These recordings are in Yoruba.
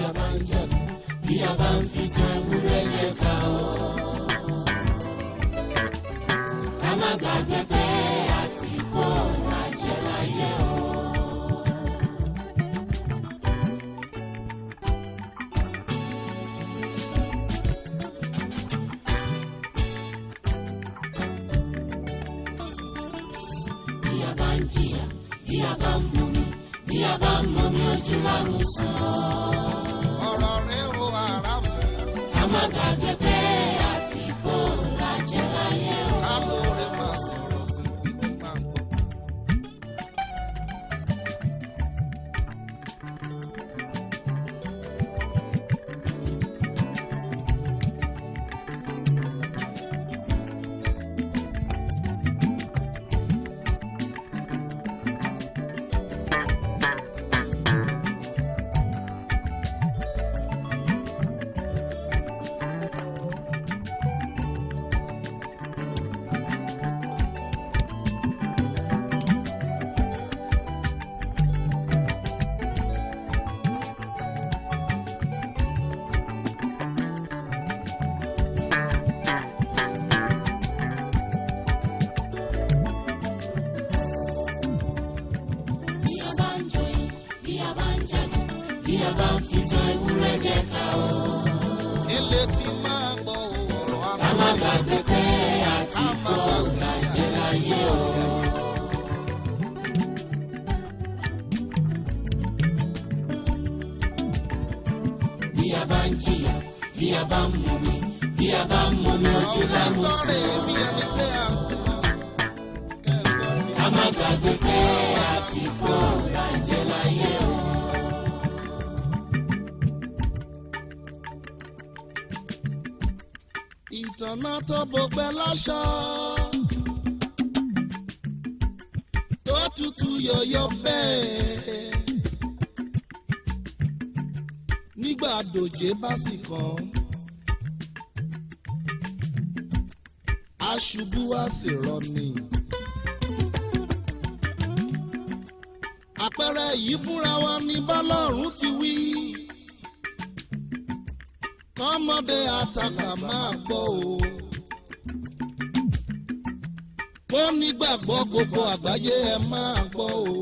a bá ń jẹ̀bi bí a bá ń fi tan ewúrẹ́ yẹ ká o. ká má gbàgbé pé àti kó làjẹ́ láyé o. bí a bá ń jìyà bí a bá ń mumi bí a bá ń mumi ojú láwọn sàn. ọ̀rọ̀ rẹ̀ ó ara mọ̀. ká má gbàgbé pé àti kó làjẹ́ láyé o. ká lóore máa sọ̀rọ̀ fún ibi tí máa ń gbọ́. bí a bá ń joyin bí a bá ń jáde bí a bá ń fi tan ewúrẹ́ jẹ ká o. ilé tí máa gbọ́ ọ̀rọ̀ ká má ara gbàgbé pé àti kó làjẹ́ láyé o. bí a bá ń jìyà bí a bá ń mumi bí a bá ń mumi ojú ọ̀rọ̀ láwọn sọ̀rọ̀ sàn. èmi ẹni pé à ń kú mọ́. ká má gbàgbé pé àti kó làjẹ́ láyé o. ìtànà tó bọgbẹ́ láṣọ. tó tutù yọ̀yọ̀ bẹ́ẹ̀. nígbà dòjé bá sì kàn. aṣubú wá sì rọni. àpẹẹrẹ yìí fúnra wa ní bọ́lọ́run ti wí kọ́mọdé àtàkà máa gbọ́ o. kó nígbàgbọ́ gbogbo àgbáyé ẹ máa gbọ́ o.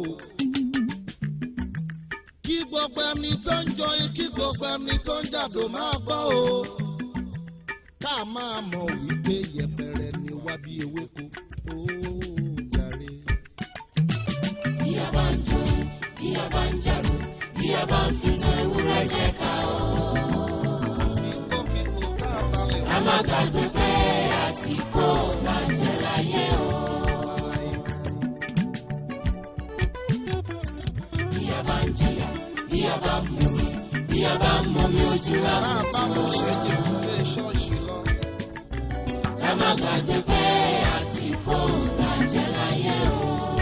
kí gbogbo ẹni tó ń jọyìn kí gbogbo ẹni tó ń jàdó máa gbọ́ o. ká máa mọ̀ wípé yẹpẹrẹ ni wá bí ewéko. ó jàre. bí a bá ń joyin bí a bá ń jáde bí a bá ń fi tan ewúrẹ́ jẹ ká o. kíkókíkó tá a balẹ̀ ká má gbàgbé pé àti kó làjẹ́ láyé o. bí a bá ń jìyà bí a bá ń mumi bí a bá ń mumi ojú Bá a láwọn bá lọ ṣe sàn. jù lé ṣọ́ọ̀ṣì lọ. ká má gbàgbé pé àti kó làjẹ́ láyé o.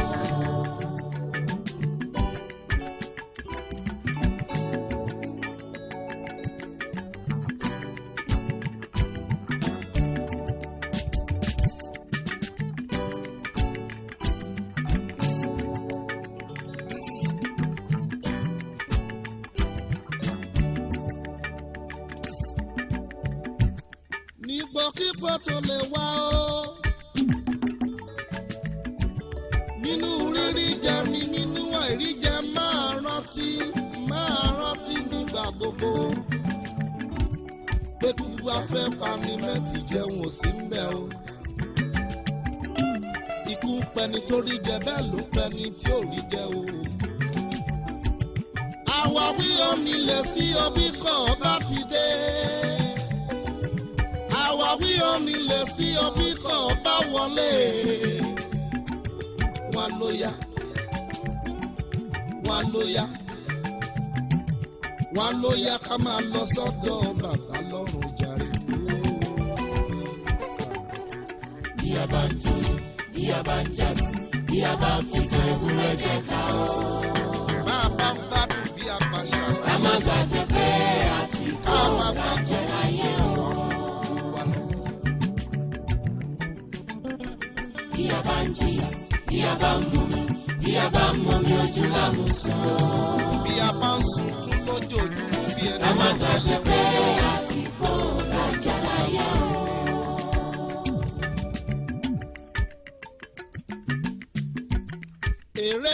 nígbòkígbò tó lè wá o. nínú rírí jẹ ni nínú àìrí jẹ máa rántí máa rántí nígbà gbogbo. pé kúkú afẹ́ pani mẹ́tì jẹun ò sí ń bẹ̀ o. ikú ń pẹni tó rí jẹ bẹ́ẹ̀ ló ń pẹni tí ò rí jẹ o. àwáwí omi lè sí omi kọ̀ ọ́ bá ti dé àwáwí omi lè sí ọbí kan bá wọlé wọn ló yá wọn ló yá wọn ló yá ká máa lọ sọ́dọ̀ bàbá lọ́rùn jàre. bí a bá ń joyin bí a bá ń jáde bí a bá ń fi tan ewúrẹ́ jẹ ká o. bá a bá ń gbádùn bí a pa ká ṣàlàyé má gbàgbé pé àti kó ká máa bá làjẹ́ láyé o. ọ̀rọ̀ wa lọ. bí a bá ń jìyà bí a bá ń mumi bí a bá ń mumi ojú láwọn sàn. bí a bá ń sunkún lójoojúmọ́ bí ẹni ká má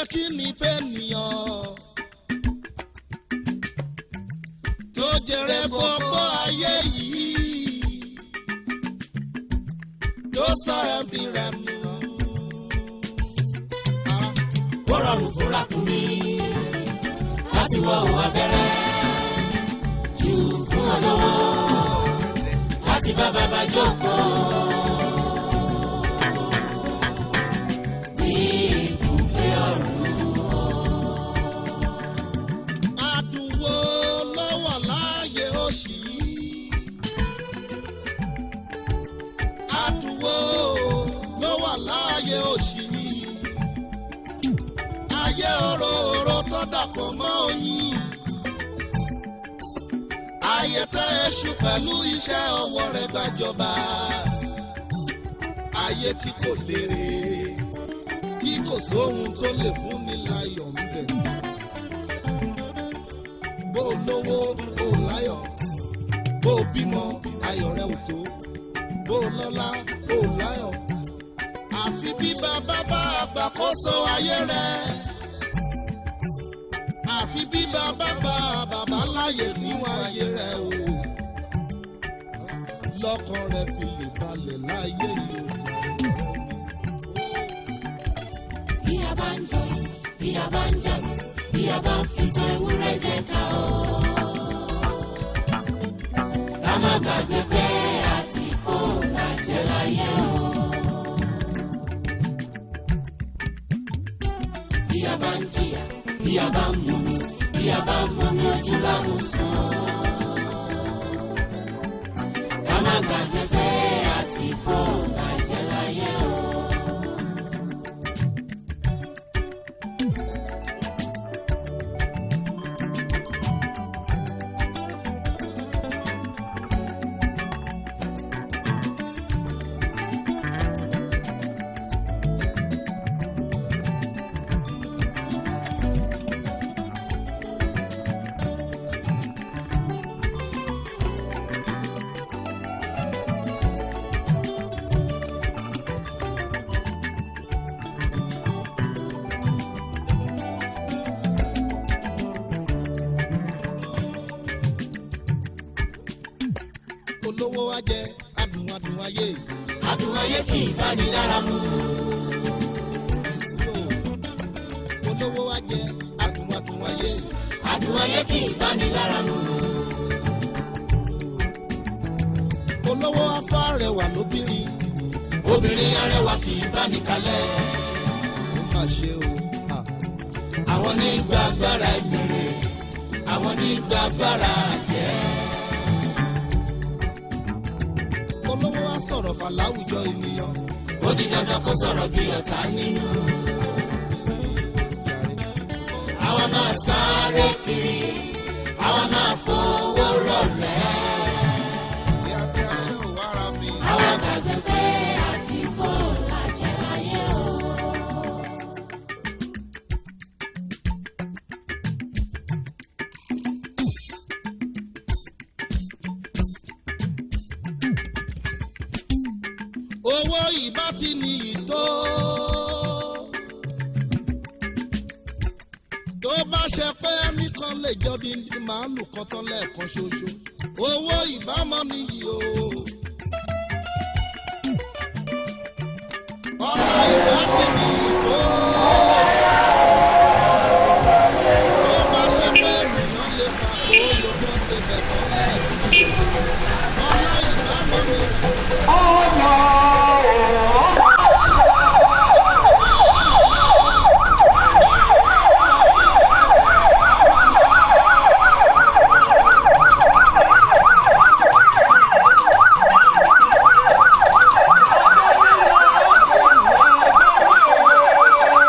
kí ni fẹ́nìyàn tó jẹrẹ gbogbo ayé yìí tó sọ ẹ̀mí rẹ̀ nù. Ah, ó rọrùn fúnra fún mi láti wọ òun abẹ́rẹ́ jù fún olówó láti bá bàbá jókòó. Ní ibùgbé ọ̀run. Àdùnwó ló wà láàyè òṣì yìí. Àdùnwó ló wà láàyè òṣì yìí. Ayé òróró tó dàpọ̀ mọ́ oyin. Ayé tẹ́ èṣù pẹ̀lú iṣẹ́ ọwọ́ rẹ̀ gbàjọba. Ayé tí kò lérè, tí kò sóhun tó lè fún ni láyọ̀ ń bẹ̀ bó o lówó bó o láyọ̀ bó o bímọ ayọ̀ rẹ ò tó bó o lọ́lá bó o láyọ̀ àfi bí bàbá bá àgbàkóso ayé rẹ àfi bí bàbá bá bàbá láyè níwọ̀n ayé rẹ o lọ́kàn rẹ fi lè balẹ̀ láyé yìí o Bí a bá ń jọ, bí a bá ń jà, bí a bá ń fìtàn ewúrẹ́ jẹ ká o. Ká má gbàgbé pé àti kó làjẹ́ láyé o. Bí a bá ń jìyà, bí a bá ń mumi, bí a bá ń mumi ojú bá mú sùn. Ká má gbàgbé pé àti kó làjẹ́ láyé o. olówó wa jẹ adùn adùn ayé Adùn ayé kì í bá ní lára mu. so olówó wa jẹ adùn adùn ayé Adùn ayé kì í bá ní lára mu. olówó afá rẹwà lóbìnrin Obìnrin arẹwà kì í bá ní kalẹ̀. ó mà ṣe o ah, Àwọn ní gba agbára ìbèrè. Àwọn ní gba agbára àjẹ́. olówó wa sọ̀rọ̀ fà láwùjọ ènìyàn Ó di dandan kó sọ̀rọ̀ bí ọ̀tá nínú. jàre. Àwọn máa sáré kiri. Àwọn máa fowó rọ̀lẹ́. Ìyá tí a ṣe ò wára mi. Àwọn gbàgbé pé àti kó làjẹ́ láyé o. owó ìbá ti ní ìtó. tó bá ṣe pé ẹnìkan lè jọ ní màálù kan tán lẹ́ẹ̀kan ṣoṣo owó ìbámọ́ nìyí o. ọ̀rọ̀ ìbá ti ní ìtó. tó bá ṣe pé ènìyàn lè fà kó yọjọ́ ṣe bẹ̀ tán lẹ́ẹ̀kan ṣoṣo ọ̀rọ̀ ìbámọ́ nìyí. Thank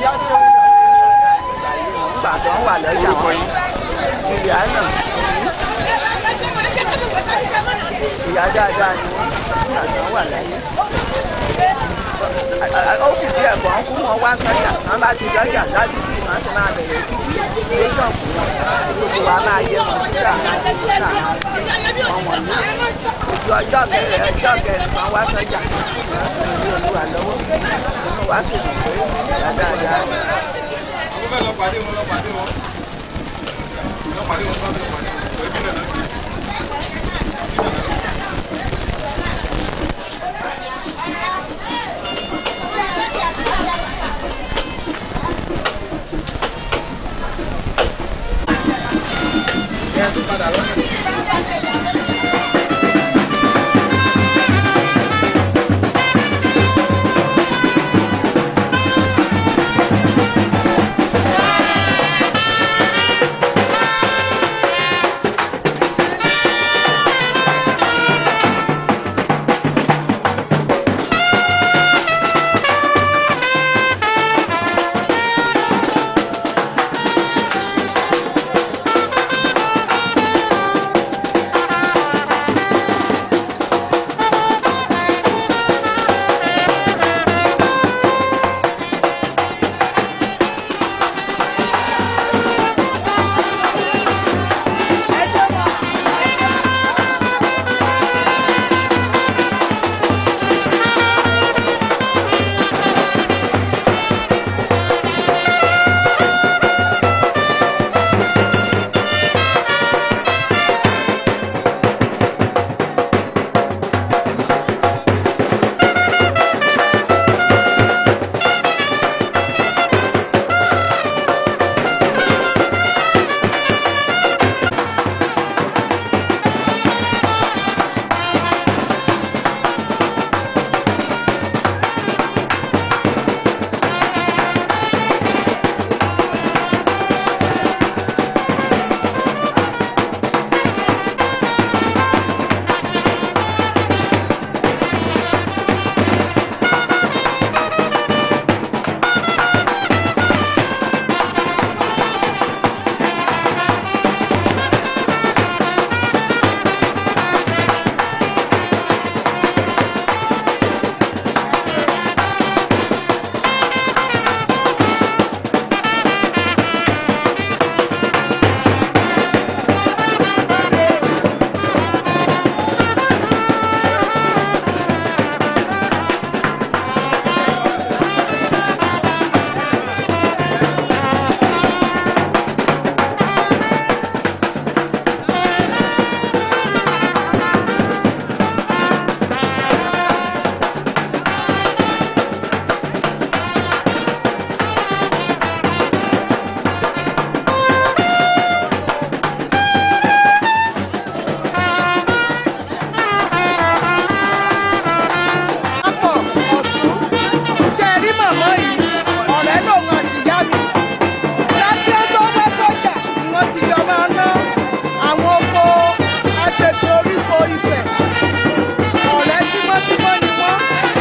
Nígbà tó ń wà lọ́jà wọn. Ìyá náà ìyá dáadáa ni wọ́n nígbà tó ń wà láyé. Ó fìdí ẹ̀kọ́ ń kú wọn wá sọ́jà. Wọ́n bá ti lọ́jà dájú sí wọn ti máa bẹ̀rẹ̀ títí ní ṣọ́ọ̀bù wọn. Gbogbo wa máa yẹ wọn síra máa ti síra máa ti wọn wọ̀n ní. Ojú ọjọ́ kẹrẹ ọjọ́ kẹrin kan wá sọ́jà. Ìlú olúwa lọ́wọ́. Inú wa sì dùn pé ìyá dáadáa ni. Àwọn fẹ́ lọ pàdé wọn lọ pàdé wọn. Lọ pàdé wọn sábẹ́ pàdé wọn. Ẹbí náà lọ́sí. Ẹ tún padà lọ́nà. Apọ̀ ọ̀tún ṣe rí màmá yìí ọ̀rẹ́ lòun àti ìyá mi. Láti ọjọ́ wá sọ́jà ni wọ́n ti jọ máa ná àwọn oko àtẹ̀tẹ̀ oríko Ifẹ̀. Ọ̀rẹ́ tímọ́tímọ́ ni wọ́n.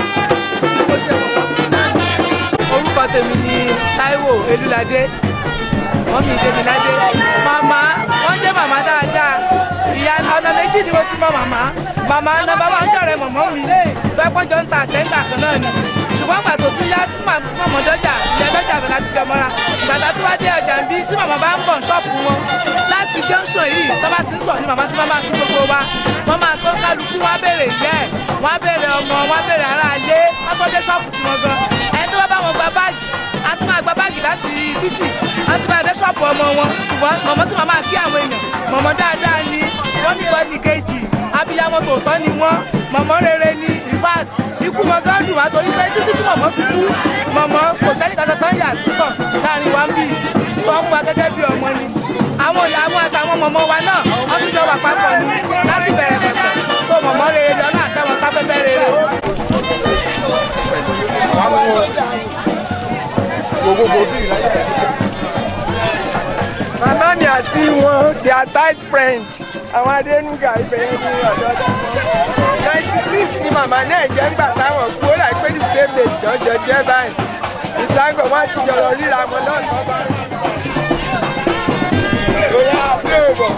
Mo ṣe wọ̀ wọ́n fún náà. orúkọ tèmi ni Táíwò Elúladé mọ́mí Dèmíládé màmá wọ́n jẹ́ màmá dáadáa ìyá ọ̀nà méjì ni mo ti mọ màmá màmá nọ́mbà wà ń jọ̀rẹ́ mọ̀mọ́ mi fẹ́pọ́njọ́ ń ta àtẹ́ńtà kan náà ni ṣùgbọ́n gbà tó tún yá tí mọ̀mọ́ dọ́jà ìyá dọ́jà bẹ̀ láti jọ mọ́ra gbàtà tó wá dé ọjà ń bí tí màmá bá ń bọ̀ ṣọ́ọ̀pù wọn láti junction yìí tó bá ti ń sọ̀ ní màmá tí wọ́n máa tún gbogbo wa wọ́n máa tó kálukú wá béèrè ìyá ẹ̀ wọ́n á béèrè ọmọ wọ́n á béèrè ará ayé wọ́n tó dé ṣọ́ọ̀pù tí wọ́n gan ẹni tó bá bá wọn gba báàgì a tún máa gba báàgì láti títì a tún máa dé ṣọ́ọ̀pù ọmọ wọn ṣùgbọ́n mọ̀mọ́ tí wọ́n máa kí àwọn èèyàn mọ̀mọ́ dáadáa ni wọ́n ní bọ́ọ̀lì kejì abiyamọ tòótọ́ ni wọ́n mọ̀mọ́ rere ni ìfàt ikú wọn gan dùn wá torí pé títí tí mọ̀mọ́ fi kú mọ̀mọ́ kò sẹ́ni kankan tán yà sísọ̀ láàrin wa ń bì tó ń wa gẹ́gẹ́ bí ọmọ ni àwọn ìyá àwọn àtàwọn mọ̀mọ́ wa náà wọ́n tún jọ wà papọ̀ ni láti bẹ̀rẹ̀ pẹ̀pẹ̀ tó mọ̀mọ́ rere lọ náà àtàwọn sáfẹ́fẹ́ rere. Màmá mi àti wọn they are tight friends. Àwọn Adénúgà ibẹ̀ yẹn ní ọ̀dọ́ tí wọ́n. Ninety six ni màmá náà jẹ́ ńgbà táwọn kú ó láì pé ní same day jọjọ jẹ́ báyìí. It's láńgọ̀ wọ́n ti jọ̀rọ̀ ríra wọn lọ́sàn-án bá rí. Lóyá àbúrò bọ̀.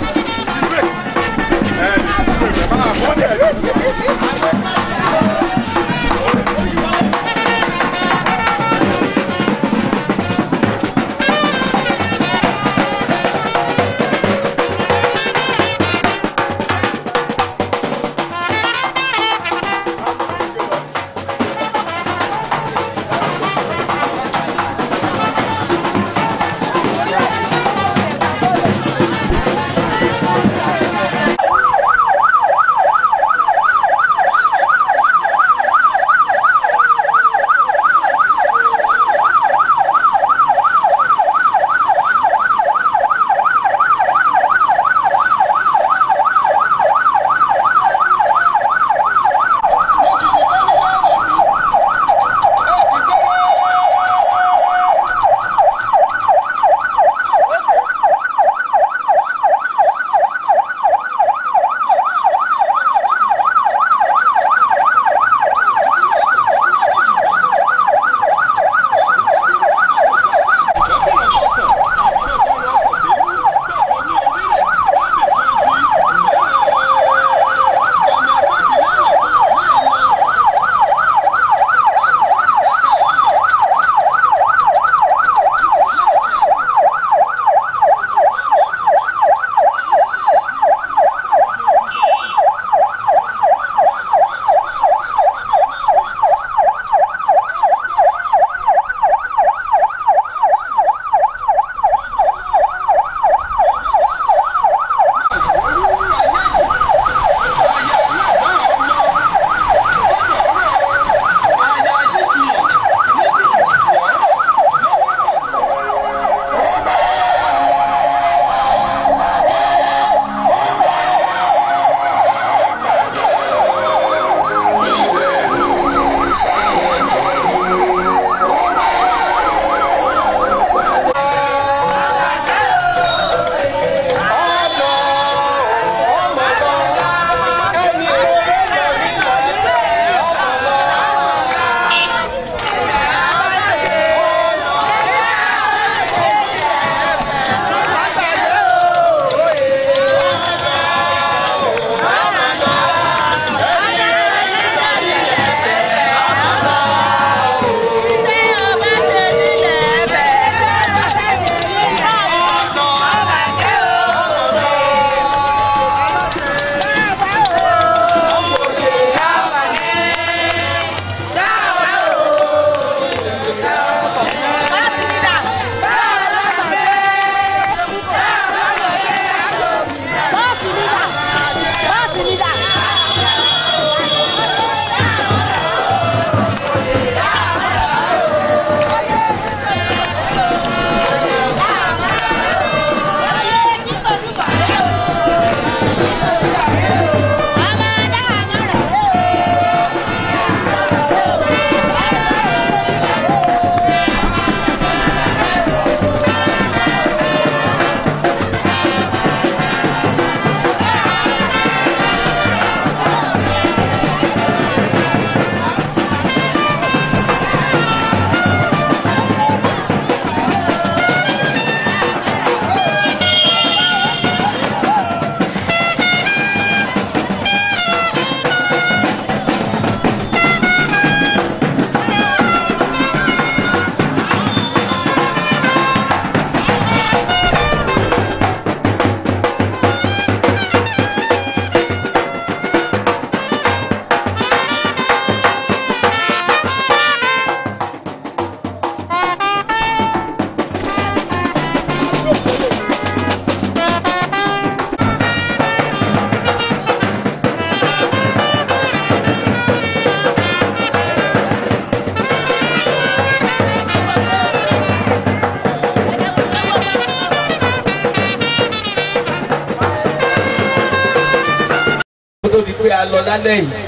tó di pé a lọ lálẹ́ yìí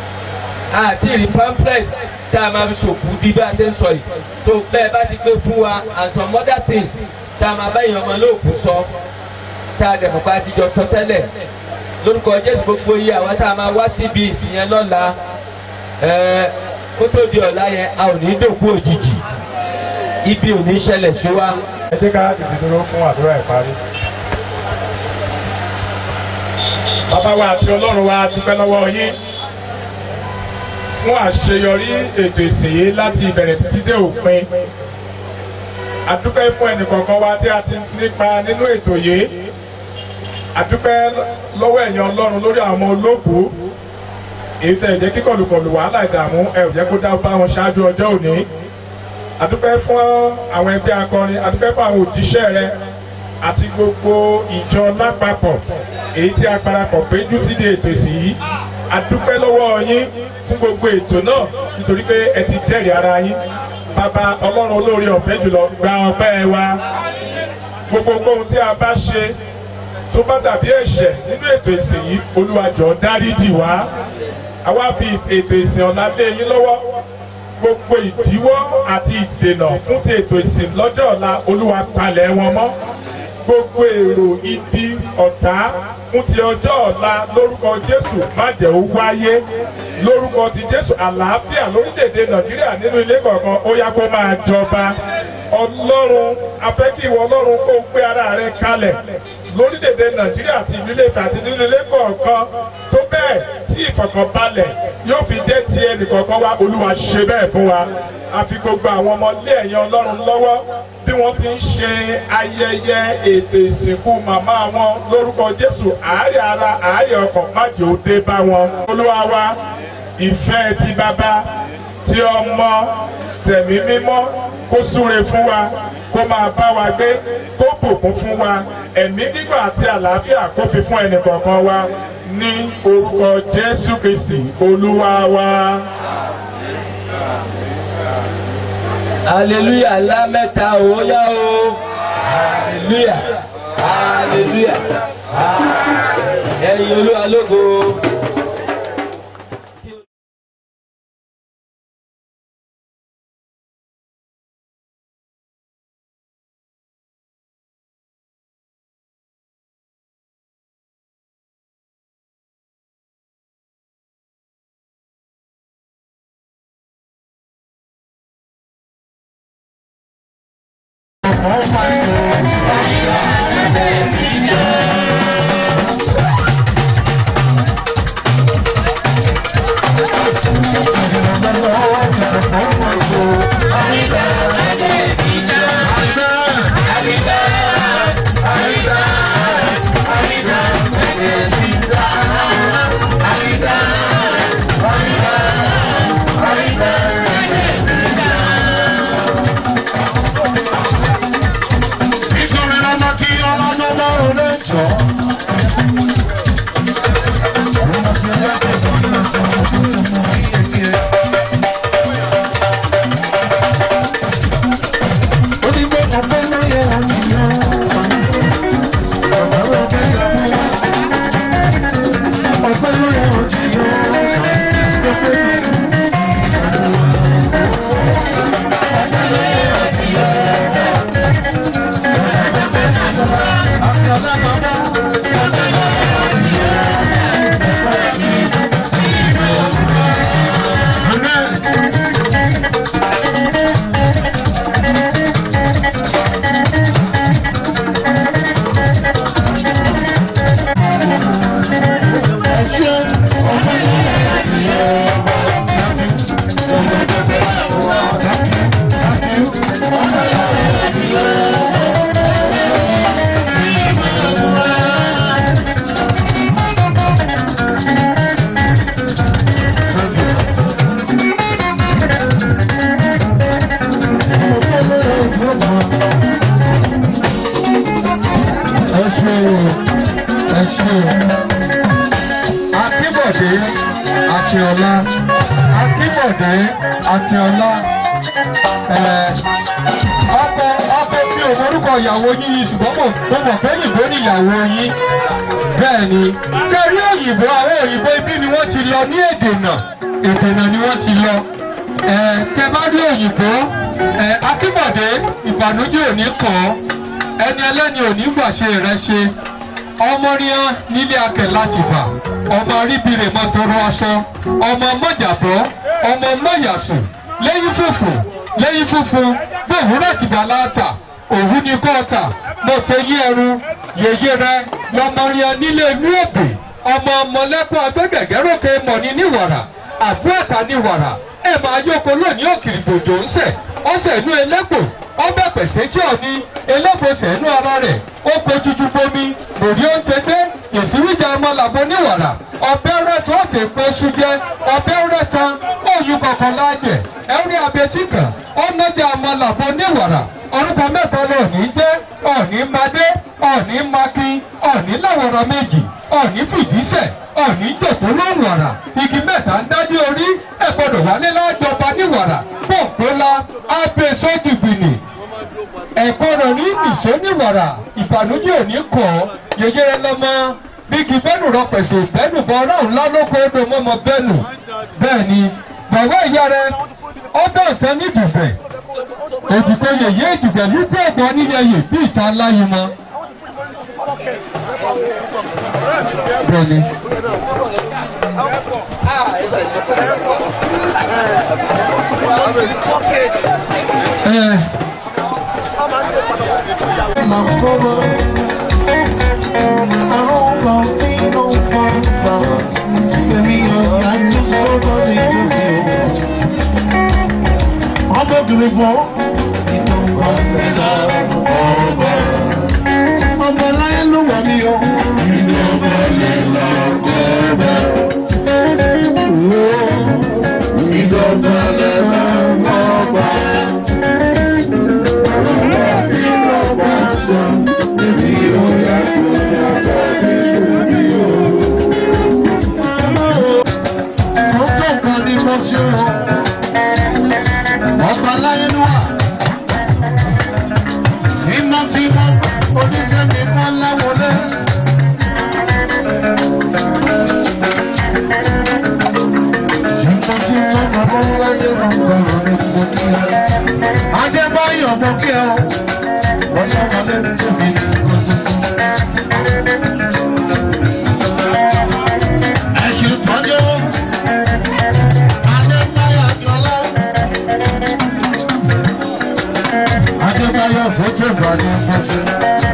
àti ìrì pamphlet tá a máa fi ṣòkú bí bá a ṣe ń sọ yìí tó bẹ́ẹ̀ bá ti gbé fún wa and some other things tá a máa bá èèyàn ọmọ lóòkù sọ tá a dẹ̀mọ̀ pa àtijọ́ sọ tẹ́lẹ̀ lórúkọ jésù gbogbo yìí àwọn tá a máa wá síbi ìsìn yẹn lọ́la ẹ̀ẹ́ kó tó di ọ̀la yẹn a ò ní dòkú òjijì ibi ò ní ṣẹlẹ̀ sí wa. ẹ jẹ́ ká tètè dúró fún àdúrà ìparí. bàbá wa àti ọlọ́run wa dúpẹ́ lọ́wọ́ yín fún àṣeyọrí ètò ìsìn yìí láti ìbẹ̀rẹ̀ títí dé òpin. àdúpẹ́ fún ẹnìkọ̀ọ̀kan wa tí a ti nípa nínú ètò yìí. àdúpẹ́ lọ́wọ́ ẹ̀yin ọlọ́run lórí àwọn ọmọ olóògbé èyí tẹ̀ jẹ́ kíkọlùkọlù wàhálà ìdààmú ẹ ò jẹ́ kó dá bá wọn ṣáájú ọjọ́ òní. àdúpẹ́ fún àwọn ẹgbẹ́ akọrin àdúpẹ́ fún àwọn òjíṣẹ́ rẹ àti gbogbo ìjọ lápapọ̀ èyí tí a parapọ̀ péjú síbi ètò ìsìn yìí àdúpẹ́ lọ́wọ́ yín fún gbogbo ètò náà nítorí pé ẹ ti jẹ́rìí ara yín bàbá ọlọ́run olóore ọ̀fẹ́ jùlọ gba ọpẹ́ wa gbogbo ohun tí a bá ṣe tó bá dàbí ẹ̀ṣẹ̀ nínú ètò ìsìn yìí olúwa jọ̀ọ́ dáríjì wá àwa fi ètò ìsìn ọ̀la lé yín lọ́wọ́ gbogbo ìdíwọ́ àti ìdènà fún ti ètò ìsìn lọ́jọ́ ọ̀la olúwa palẹ̀ wọn mọ́ gbogbo èrò ibi ọ̀tá fún ti ọjọ́ ọ̀la lórúkọ jésù má jẹ́ ó wáyé lórúkọ ti jésù àlàáfíà lórílẹ̀‐èdè nàìjíríà nínú ilé kọ̀ọ̀kan ó yá kó máa jọba ọlọ́run afẹ́ kí ìwọ ọlọ́run kó gbé ara rẹ kalẹ̀ lórílẹ̀‐èdè nàìjíríà àti ìlú ilé ìfẹ́ àti nínú ilé kọ̀ọ̀kan tó bẹ́ẹ̀ tí ìfọ̀kànbalẹ̀ yóò fi jẹ́ ti ẹnìkọ̀ọ̀kan wa olúwa ṣe bẹ́ẹ̀ fún wa àfi gbogbo àwọn ọmọ ilé ẹ̀yìn ọlọ́run lọ́wọ́ bí wọ́n ti ń ṣe ayẹyẹ ètò ìsìnkú màmá wọn lórúkọ jésù àárẹ̀ ara àárẹ̀ ọkàn májò dé bá wọn. olúwa wa ìfẹ́ ti bàbá ti ọmọ tẹ̀mí mímọ́ kó súre fún wa kó máa bá wa gbé kó bùkún fún wa ẹ̀mí gígùn àti àlàáfíà kó fi fún ẹnì kọ̀ọ̀kan wa ní orúkọ jésù kristi olúwa wa. hallelujah ńlá mẹ́ta ó yá o hallelujah hallelujah ẹ̀yin olúwa lógo. nítorí ọmọ kí ọlọ́dún lọ́rùn lè jọ. Onígbé ọ̀pẹ lóye àníyàn. Ọ̀pẹ lóye ẹ ṣe ẹ ṣe akínbọ̀dé akínọlá akínbọ̀dé akínọlá ẹ ọkọ ọkọ mi ò morúkọ ìyàwó yín yìí ṣùgbọ́n mo mo mọ̀ pé òyìnbó ni ìyàwó yín bẹ́ẹ̀ ni kẹrí òyìnbó àwọn òyìnbó ibi ni wọ́n ti lọ ní èdè náà èdè náà ni wọ́n ti lọ ẹ tẹ bá rí òyìnbó ẹ akínbọ̀dé ìbànújẹ́ ò ní kàn án ẹni ẹlẹ́ni ò ní gbàṣe rẹ ṣe ọmọ ríán nílé akẹ̀ láti bà ọmọ ríbire mọ́ tọrọ aṣọ ọmọ mọ́jàbọ́ ọmọ mọ́yàsùn lẹ́yìn fùfù lẹ́yìn fùfù bóòwúrọ̀ tìgbà láàtà òwú ni kọ́ọ̀tà mo fẹ́ yí ẹrú yèyé rẹ lọmọ rí ẹ nílé inú òbí ọmọ ọmọlẹ́kùn agbẹ́gẹ̀gẹ́rọ́kẹ mọ̀ ní níwàrà àbúràtà níwàrà ẹ máa yóko lónìí òkìrì gbòjò ń sẹ̀ ọ̀sẹ̀ inú ẹlẹ́gbò ọbẹ̀ pẹ̀sẹ̀ jẹ́ òní ẹlẹ́gbòsẹ̀ inú ara rẹ̀ ó kojú bomi lòdì ó ń tẹ́tẹ́ ìsíwíjà ọmọ làbọ níwàrà ọbẹ̀ rẹ̀ tó ọ̀tẹ̀ pé ṣújẹ́ ọbẹ̀ rẹ̀ tán òyìn kọ̀ọ̀kan láàjẹ̀ ẹ̀rí abẹ́tí kan ọ̀nàjà ọmọ làbọ níwàrà orúkọ mẹ́ta lọ́ọ̀ní jẹ́ ọ̀ní madé ọ̀ní makin ọ̀ní láwọ̀rọ̀ méjì ọ̀ní fìdíṣẹ̀ ọ̀ní jòkó lóhùn ọ̀rà igi mẹ́ta ń dájú orí ẹ̀ gbọ́dọ̀ wálé lájọba níwàrà pọ̀npẹ́lá abẹ́ sọ́jìgbìnì ẹ̀kọ́ rẹ̀ ní ìṣó níwàrà ìbànújẹ́ òní kọ̀ yẹyẹrẹ lọ́mọ bígi bẹ́nu rọpẹ̀sẹ̀ bẹ́nu bọ́ ọlọ́run lálókò odò mọ́mọ́ bẹ́nu bẹ́ẹ̀ ni bàbá ìyá rẹ ọdọ̀ ọ̀tẹ́ nídùúfẹ́ òdìgbò yèyé ìdìgbẹ̀ lúgbọ́ ọ̀gbọ́n nílẹ̀ yè bí ìta láyé mọ́. Bẹ́ẹ̀ni. Ẹ Ọmọbìnrin fún ìtọ́gbà ẹ̀dá ọ̀bà. Ọmọ láyé ló wà ní ọ. Ìjọba lè lọ gbọ́dọ̀. Ìjọba lè lọ gbọ́dọ̀. Ìjọba gbọ́. Èmi ò yà kó yàtọ̀ nítorí o. Mo tó nǹkan ní mo ṣe wọ́n ọba láyé ló wà. Tímọ́tímọ́ oníkẹ́mi kan láwọlé. Tímọ́tímọ́ bàbá ńláyé máa ń gbọ́rọ̀ ní gbogbo ẹ̀. Adébáyọ̀ mọ kí ẹ o. Wọ́n yá wọlé tóbi ní gbogbo. Ẹ̀sìn tọ́jú. Adébáyọ̀ Jọlá. Adébáyọ̀ tó tó bá ní fọ́sí.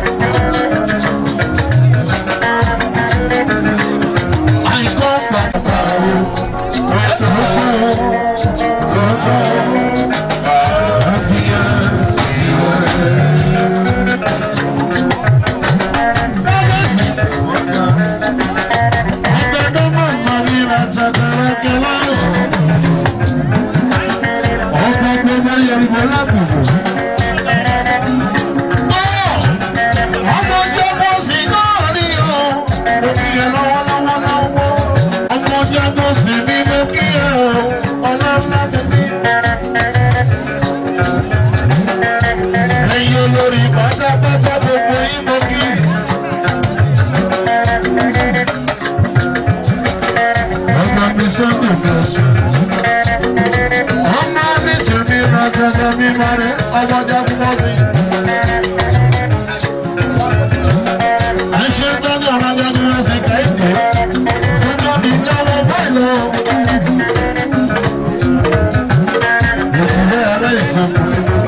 Àìkọ́ pàtàkì ẹ̀tọ́ ọ̀tọ̀ àbíyá Ọ̀gbẹ́dọ́ máa ń mọ̀ ní ìrànṣẹ́ kẹlẹ́ ọ̀pọ̀ gbogbo yẹ̀rìmọ̀ lábùkù. Ọmọ jẹ́bọ̀ sí náà rí o, mo kí ẹ lọ́wọ́lọ́wọ́ lọ́wọ́. Ọmọ jẹ́bọ̀ sí mi mo kí ẹ o, ọlọ́lá ti mi. Ẹyin olórí pátápátá gbogbo yín mo kí. Ọmọ mi sọ́dọ̀ mi ọ̀sẹ̀. Ọmọ mi tèmi rọ̀gẹ̀dẹ̀ mi máa rẹ̀ ọmọdé fún mi. Ẹṣẹ́ tọ́jú ọmọdé mi wọ́n ti kẹ́ ìpè. Ọmọ mi jáwọ́ báyìí lọ. Ìṣẹ̀lẹ̀ ẹ̀rọ ìṣòkò.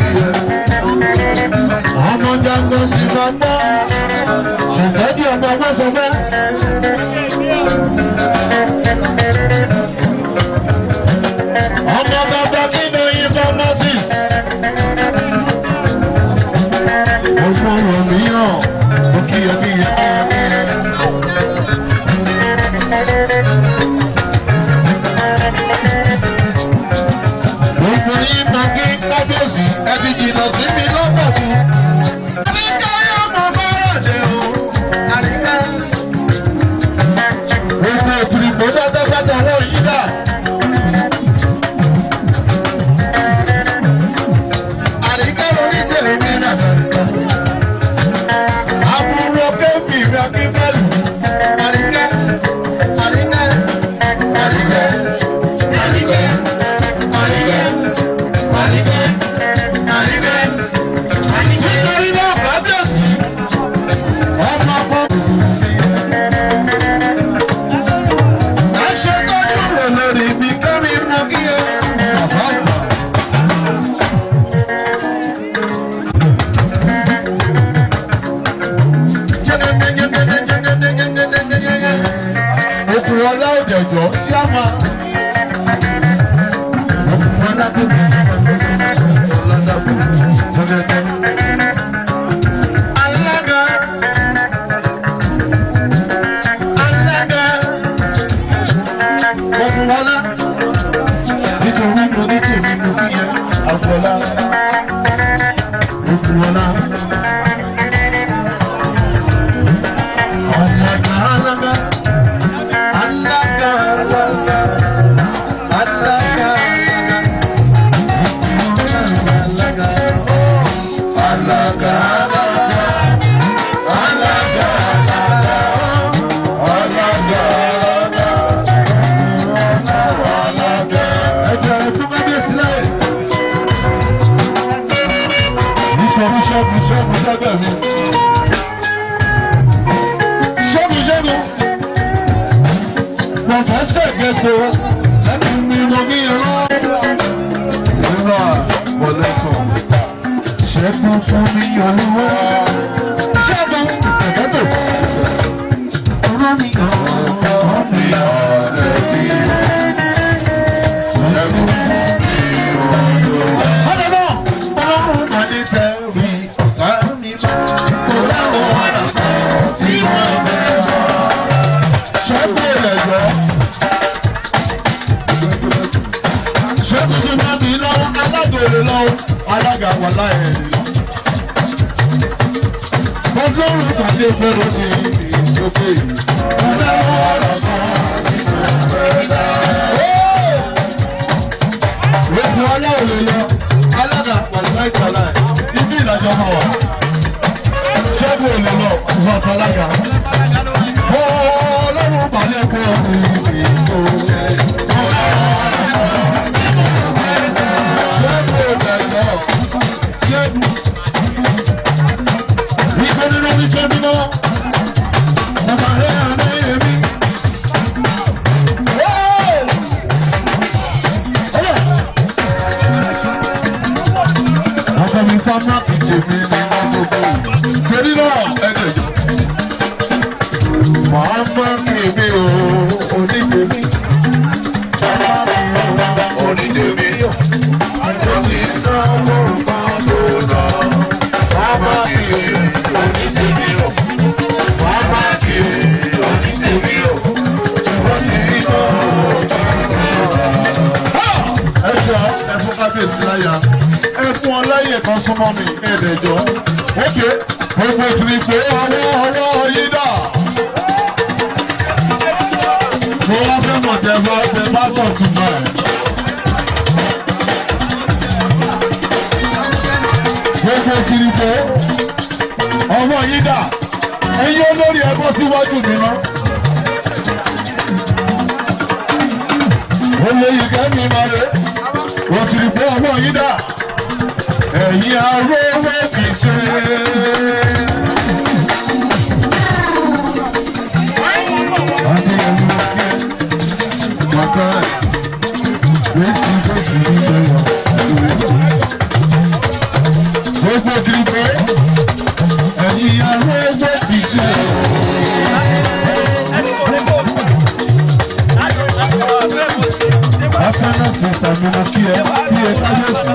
Ọmọ jágbọ́ sí máa gbọ́. Ṣètọ́jú ọmọ ọgbọ́n sọ fẹ́. Ọmọ bàbá kí ni oyin fọ́mọ́sì? Ọmọ rẹ̀ mìíràn, ó kí ẹ bí ẹ bí ẹ bí ẹ. Gbogbo yín máa kí kábíyèsí, ẹbí jìnnà sí mi lọ́pọ̀ jù. Àríkà yóò mọ bọ́rọ̀ dé o, àríkà. Gbogbo òtùrìpọ̀ dáadáa bá dáwọ́ yín dà. Àríkà lórí tèmi ní àdàríkà. Àbúrò kébì mi akínfẹ́lù. Àríkà, àríkà, àríkà, àríkà, àríkà, àríkà, àríkà. ẹ̀jọ́ sí àmà. Alága. Alága. Ọdún wọlá. Nítorí mo ní tèmi mo fi yẹ àfọlá. Ọdún wọlá. Alága alága. Alága alága. Alága alága. Alága. Alága alága. Alága alága. Alága alága. Ẹ̀jẹ̀ ẹ̀kú kábíyèsí láyè. Níṣọ́bù ṣọ́bù ṣọ́bù ṣọ́bù mi. Ṣọ́bù ṣọ́bù. Pọ̀fẹ́sẹ̀ gẹ̀ẹ́sọ. Ẹ̀kú mi lọ ní ẹ̀rọ. Nínú àwọlẹ́sọ̀. Ṣẹ́gun fún mi olúwa. Ṣẹ́gun ìfẹ̀kẹ́tò. Ọ̀rọ̀ mi kàn án mi ọ̀rẹ́ bí. Ṣẹ́gun fún mi olúwa. Ọ̀dọ̀ náà, ọlọ́run máa ní tẹ̀rí ọ̀tá mi mọ́. Kò dáwọ́ ọ̀nà kan tí wọ́n bẹ̀ mọ́. Ṣẹ́gun ìrẹ̀jọ́. Ṣẹ́gun ti máa bí lọ́wọ́ alágbèrè lọ́wọ́ alága wà láyé lọ. Ọlọ́run pàdé gbọ́dọ̀ ní ìsókè. Kò dáwọ́ ọ̀nà kan tí wọ́n bẹ̀ mọ́. Ètò ọlọ́run lè lọ, alága pàṣẹ ìtàlá ẹ̀, ibi ìdájọ́ máa wà. Ṣẹ́gun ò lè lọ, ọ̀sán alága. Ọlọ́run balẹ̀ kọ́ mi ìṣó. Ṣẹ́gun ò lè lọ, ṣẹ́gun. Ìgbẹ́ nínú ìjọ mímọ́, ọmọ rẹ̀ àná èmi. Ọkọ mi fámá ìjè mi ní gbogbo. Torí náà, ẹ̀dẹ̀ jọ. Màá mọ́ kèmí o, onídèmí. Bàbá mi ò onídèmí yọ̀. Àjọ ti náwó kan tó lọ. Bàbá mi ò onídèmí yọ̀. Bàbá mi ò onídèmí yọ̀. Wọ́n ti rí náà. Ẹ jọ ẹ fún kábíyèsí láyà ẹ fún ọ láyè kan súnmọ́ mi ẹ̀ẹ́dẹ̀jọ́. Ókè gbogbo ìtìrì pé ọwọ́ ọwọ́ yìí dà. Mo wá fẹ́ mọ̀ tẹ bá tẹ bá tọ̀ tún bá ẹ̀. Gbogbo ìtìrì pé ọwọ́ yìí dà. Ẹyin olórí ẹ bọ́ síwájú mi ná. Olóyè kẹ́mi máa rè. Òtìrì pé ọwọ́ yìí dà ẹ̀yin arówó fi ṣe. Gbogbo kìrìkọ́, ẹ̀yin arówó fi ṣe. Afẹ́nà sísà mi mo kí ẹ, kí ẹ káyọ̀sí.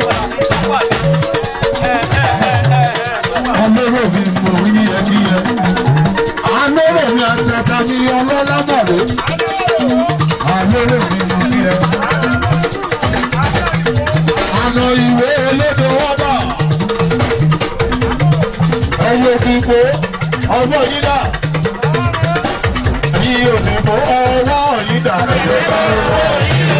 Alóró mi mo rí ẹbí ẹ. Alóró mi àtàtà mi ọlọ́lá bàrẹ́. Alóró mi mo rí ẹ. Àná ìwé olóde wọ́dà. Ẹyẹ òdìbò ọwọ́ yìí dà. Ẹyẹ òdìbò ọwọ́ yìí dà. Ẹyẹ ká ọwọ́ yìí dà.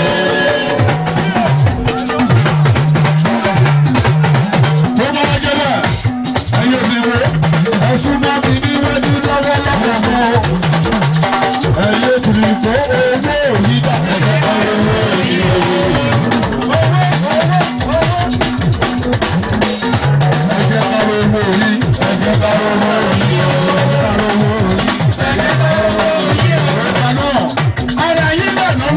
Tó bá jẹ́ bẹ́ẹ̀, ẹ̀yin òdìbò, ẹ̀sùn máa fi níwájú lọ́wọ́ lọ́wọ́ mọ́. Ẹ̀yin òdìbò owó yìí dà. Ẹyẹ ká ọwọ́ yìí dà. Ẹ̀jẹ̀ ká owó yìí, ẹ̀jẹ̀ ká owó yìí, ẹ̀jẹ̀ ká owó yìí, ẹ̀jẹ̀ ká owó yìí. Ọ̀rẹ́ náà, ọ̀rẹ́ yìí lọ́nà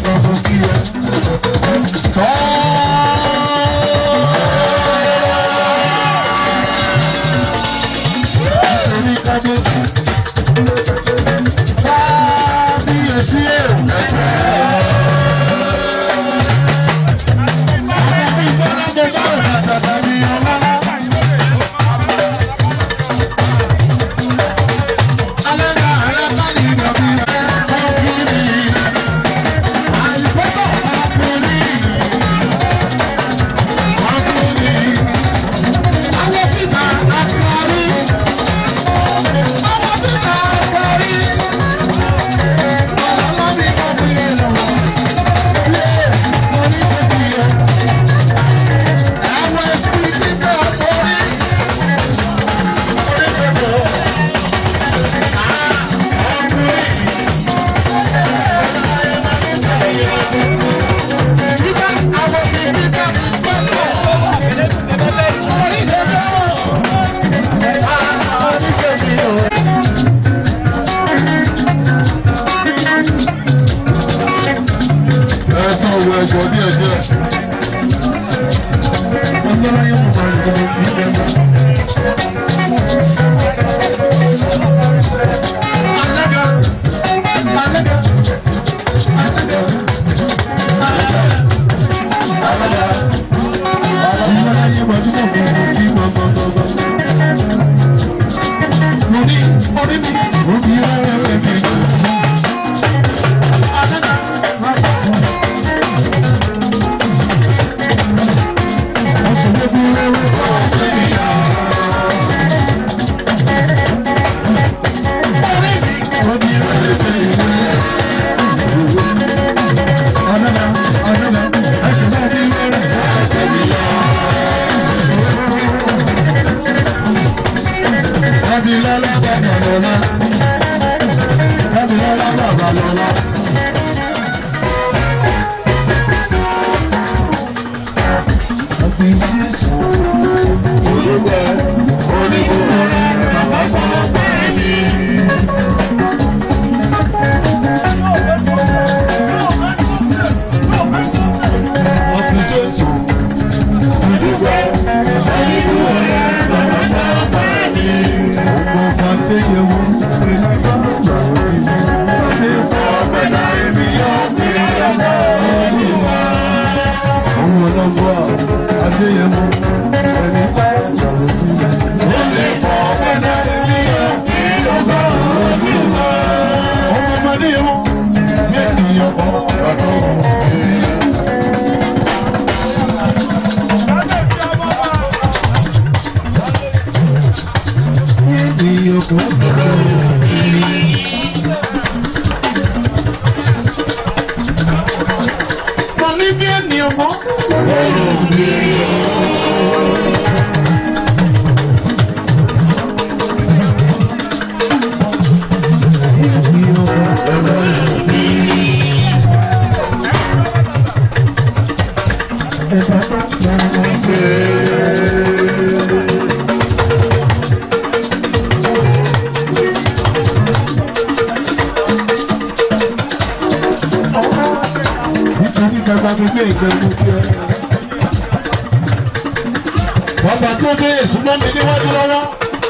Bàbá tó dé èsúná mi níwájú lọ́wọ́.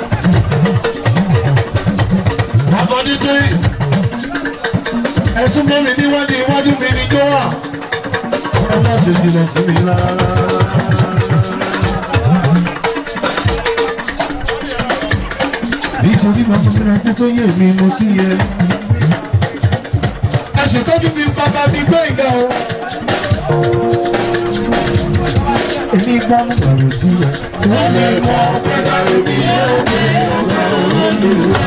Bàbá dídé ẹ̀sùn mọ́ mi níwájú iwájú mi ní tó wà. Ẹ má ṣe jìnnà sí mi rárá. Nítorí bàbá mi rántí tó yé mi mo kí yẹ. Ẹ ṣètọ́jú mi bàbá mi gbé ìgbà o. Èmi gbọ́ mú bàrù sí ẹ. Wọ́n lè mọ ọ̀pẹ̀lá omi yóò gbé ọ̀gá olódùwà.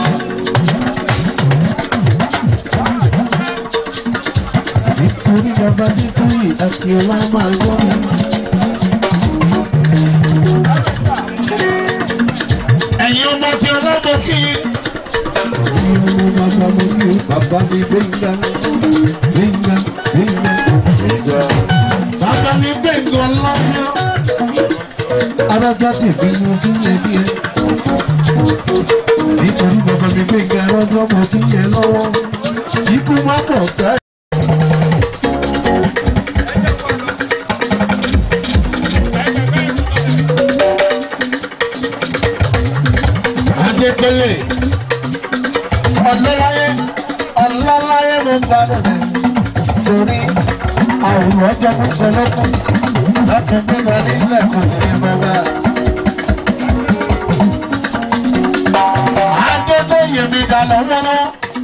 Nítorí bàbá nítorí àti ọlá máa gbọ́ mi. Ẹ̀yin ọmọ tí ọlọ́mọ kí. Ẹ̀yin ọmọ bàbá mo kí bàbá mi gbẹ̀ngà gbẹ̀ngà gbẹ̀ngà. Bàbá mi gbẹ̀ngà lọ́yọ́. Arájá sì fi mú kí yẹn bí ẹ. Nítorí bàbá mi gbẹ̀ngà lọ́jọ́ mo kí yẹn lọ́wọ́. Ikú má pọ̀ sẹ́. Adétóyè. Ọlọ́láyé ọlọ́láyé mo gbádùn rẹ̀. Torí àwòrán ọjọ́ fún ṣọlọ́kùn. Lọ́kùn bíbá nílẹ̀ kò ní í bàbá. Adétóyè mi dà lọ́wọ́lọ́.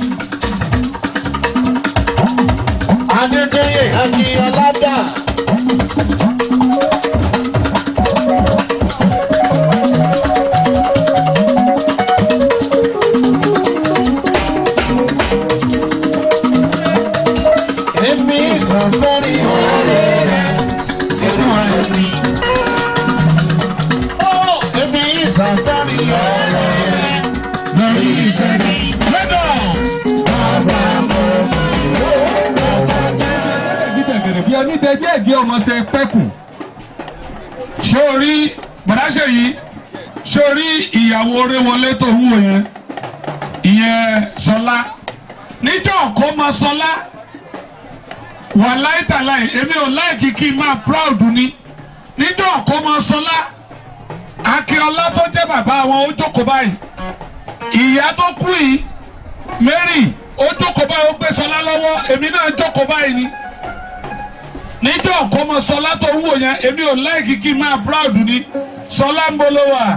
Adétóyè Akínyọlá dà. Èmi kàn fẹ́ rí ọ̀rẹ́ rẹ̀ nínú ẹ̀mí. Ó èmi kàn fẹ́ rí ọ̀rẹ́ rẹ̀ lórí ìfẹ́mi. Lẹ́dọ̀! Bàbá mọ̀ gbẹ̀gẹ̀rẹ̀ bí ẹni dẹjẹ́ ẹ̀dí ọmọ ṣe pẹ́kù. sórí bàdáṣe yìí sórí ìyàwó orí wọlé tó ń wò yẹn ìyẹn sọlá níjọ́ kó máa sọlá wà láìtàláì èmi ò láìkí kí n máa proud ni níjọ́ kó máa sọlá akíọlá tó jẹ́ bàbá wọn ó jókòó báyìí ìyá tó kú yìí Mary ó jókòó báyìí ó gbé sọlá lọ́wọ́ èmi náà jókòó báyìí ni níjọ́ ọ̀kọ́mọ sọlá tó ń wò yẹn èmi ò láìkí kí n máa proud ni sọlá ń bolo wà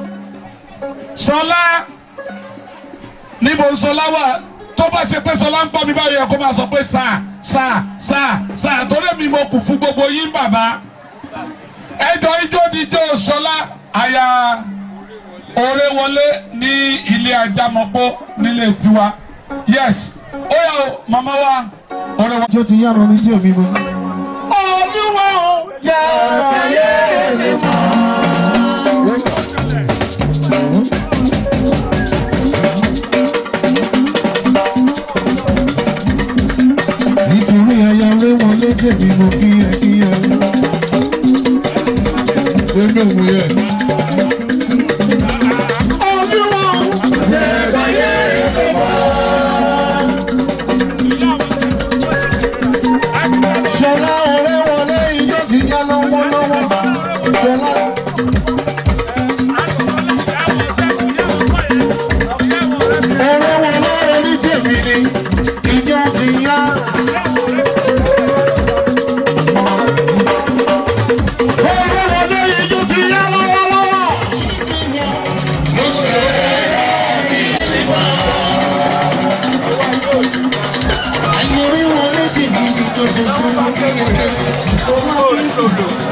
sọlá níbo sọlá wà tó bá ṣe pé sọlá ń pọ̀ mi báyìí ẹ̀kọ́ máa sọ pé sáà sáà sáà sáà torí mi mo kù fún gbogbo yín bàbá ẹjọ́ ijó ni ijó sọlá àyà òre wọlé ní ilé ajámọ̀pọ̀ nílé tiwa yes ó yà ó màmá wa òre wọlé. Jó ti yára omi sí omi mọ́. Olúwa ò jẹ́ ayé lè mọ́. Nítorí ẹyà lé wọn lédè mi mo kí ẹ kí ẹ. Lórí òun yẹ. Olúwa ò jẹ́ ayé lè mọ́. Ṣọlá ọ̀rẹ́ wọlé ijó ti yá lọ́wọ́lọ́wọ́. Ṣọlá. Ọ̀rẹ́ wọlé orí tèmi ni ijó ti yá. Ọ̀rẹ́ wọlé ijó ti yá lọ́wọ́lọ́wọ́. Àyẹ̀rí wọlé tèmi ni tó ṣe fún mi.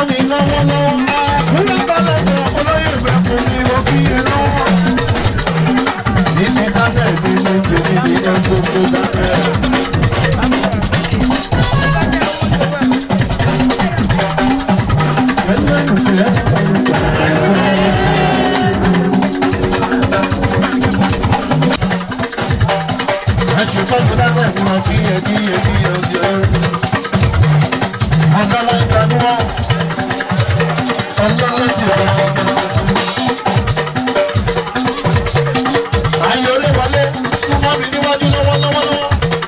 mi lọ́wọ́lọ́wọ́. Àkúrẹ́ balẹ̀ sọ olóyè ìgbẹ́ fún mi mo kí ẹ lọ́wọ́. Ìdí dábẹ́ ìdí ní tèmi ní ẹ gbogbo dábẹ́. Ẹ̀sùn tó ti dábẹ́ fún ọ kí ẹ kí ẹ kí ẹ kí ẹ. Ọ̀gá ló ń gbanú wọn. Ọlọ́run ti rẹ̀. Ayé orí wọlé súnmọ́ mi níwájú lọ́wọ́lọ́wọ́.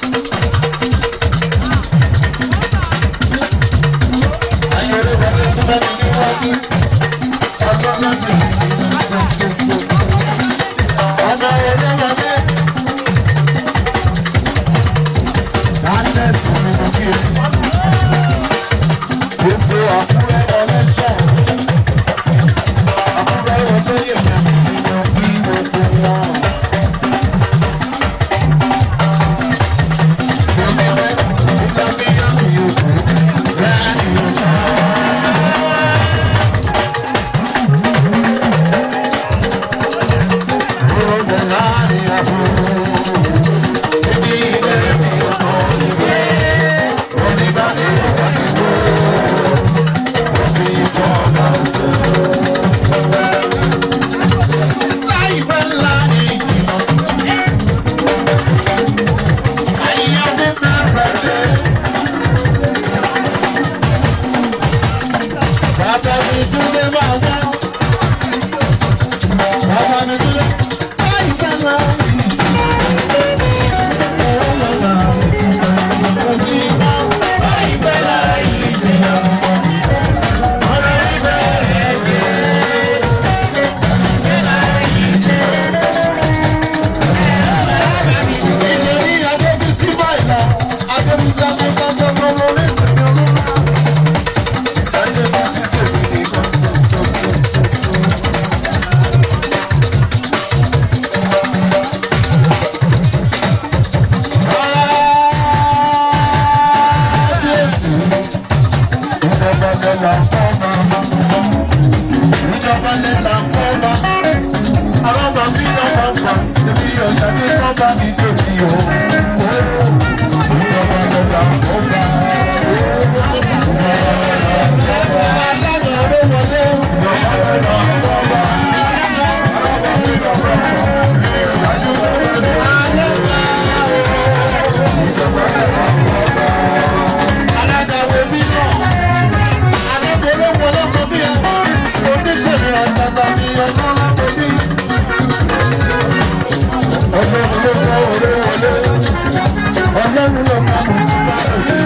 Ayé orí wọlé súnmọ́ mi níwájú. Ọlọ́run ti rẹ̀. Ọmọ orí wọlé. Dálẹ̀ sí mi mo kí ẹ. Gbogbo àkúrẹ́ ọlẹ́sọ̀. Àkúrẹ́ olóyè mi ni mo bí gbogbo wọn. Bàbá mi dúró máa wá. Bàbá mi dúró. Láìpẹ́ lọ. Láìpẹ́ láì jìnnà. Ọ̀rọ̀ ìfẹ́ rẹ̀ dé. Ìlérí Adébísí báyìí lọ. Adébísí Adébísí ọmọ orí ìsinmi olúmọ. Ọlọ́run ló kọ́ orí wọlé, ọlọ́run ló kọ́ orí wọlé.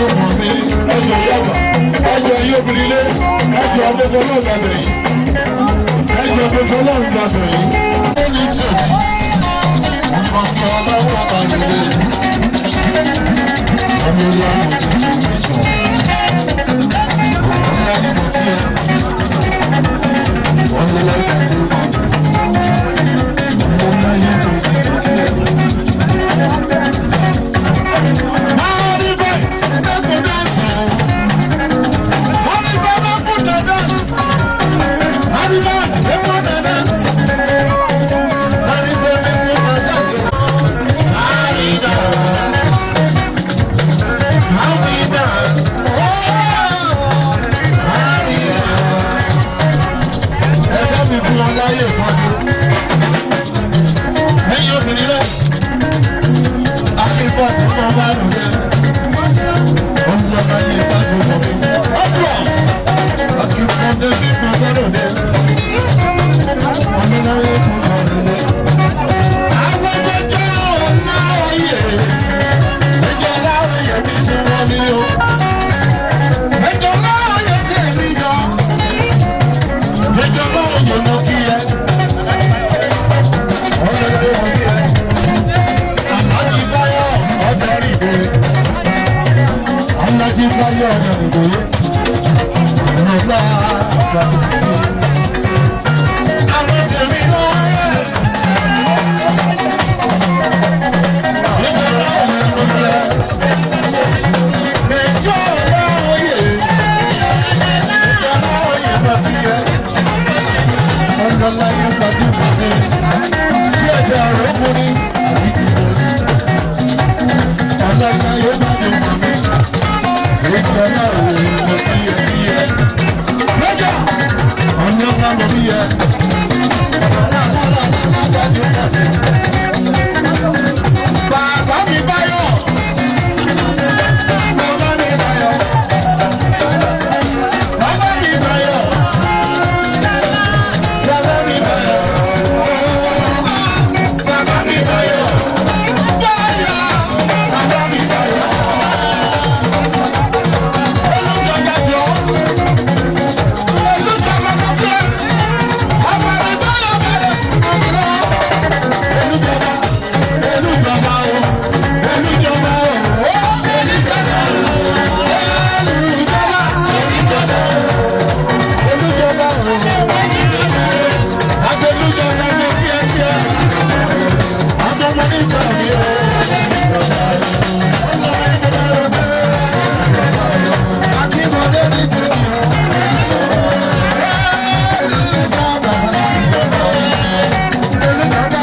ọmọ mi ẹjọ yàgbà ẹjọ yí obìnrin lé ẹjọ ọmọdé ọlọ́run gbàgbé yìí ẹjọ ọmọdé ọlọ́run gbàgbé yìí. ó ní tèmi ọmọ mi ọlọ́run àbájọ lé ọmọ ìlú àwọn òṣèlú ìṣọ. ọmọ ìlú àwọn òṣèlú ọmọ ìlú àwọn Ẹgbẹ́ mi fún wọn láyé ìpọ́njú ẹ̀yin obìnrin rẹ̀ akínbọ̀ tí mo bá lò rẹ̀ ọ̀hún ọba yìí bá tó mọ̀ mí. ọ̀pọ̀ akínbọ̀ tí mo bá lò rẹ̀ ọ̀nìyàwó tó mọ̀ mí rẹ̀. agbẹ́jọ́jọ́ ọ̀nà ọ̀yẹ̀ ẹjọ́ láwọn yẹ̀ mí sí wọn ní o. ẹjọ́ láwọn yẹ̀ tẹ̀ mí yọ. ẹjọ́ láwọn yẹ̀ mọ́ kí yẹ. Bàbá mi báyọ̀. Bàbá mi báyọ̀. Bàbá mi báyọ̀. Bàbá mi báyọ̀. Bàbá mi báyọ̀. Báyọ̀. Bàbá mi báyọ̀. Olùjọba jọ. Olùjọba jọ. Bàbá mi báyọ̀ bẹ̀rẹ̀. Olùjọba. Olùjọba o. Olùjọba o. Olùjọba o. Olùjọba. Olùjọba o. Adolújọba ní kíákíá. Adọ́mọ ní ìtàgé o. Akíndé ní tèmi o. Olùjọba. Olùjọba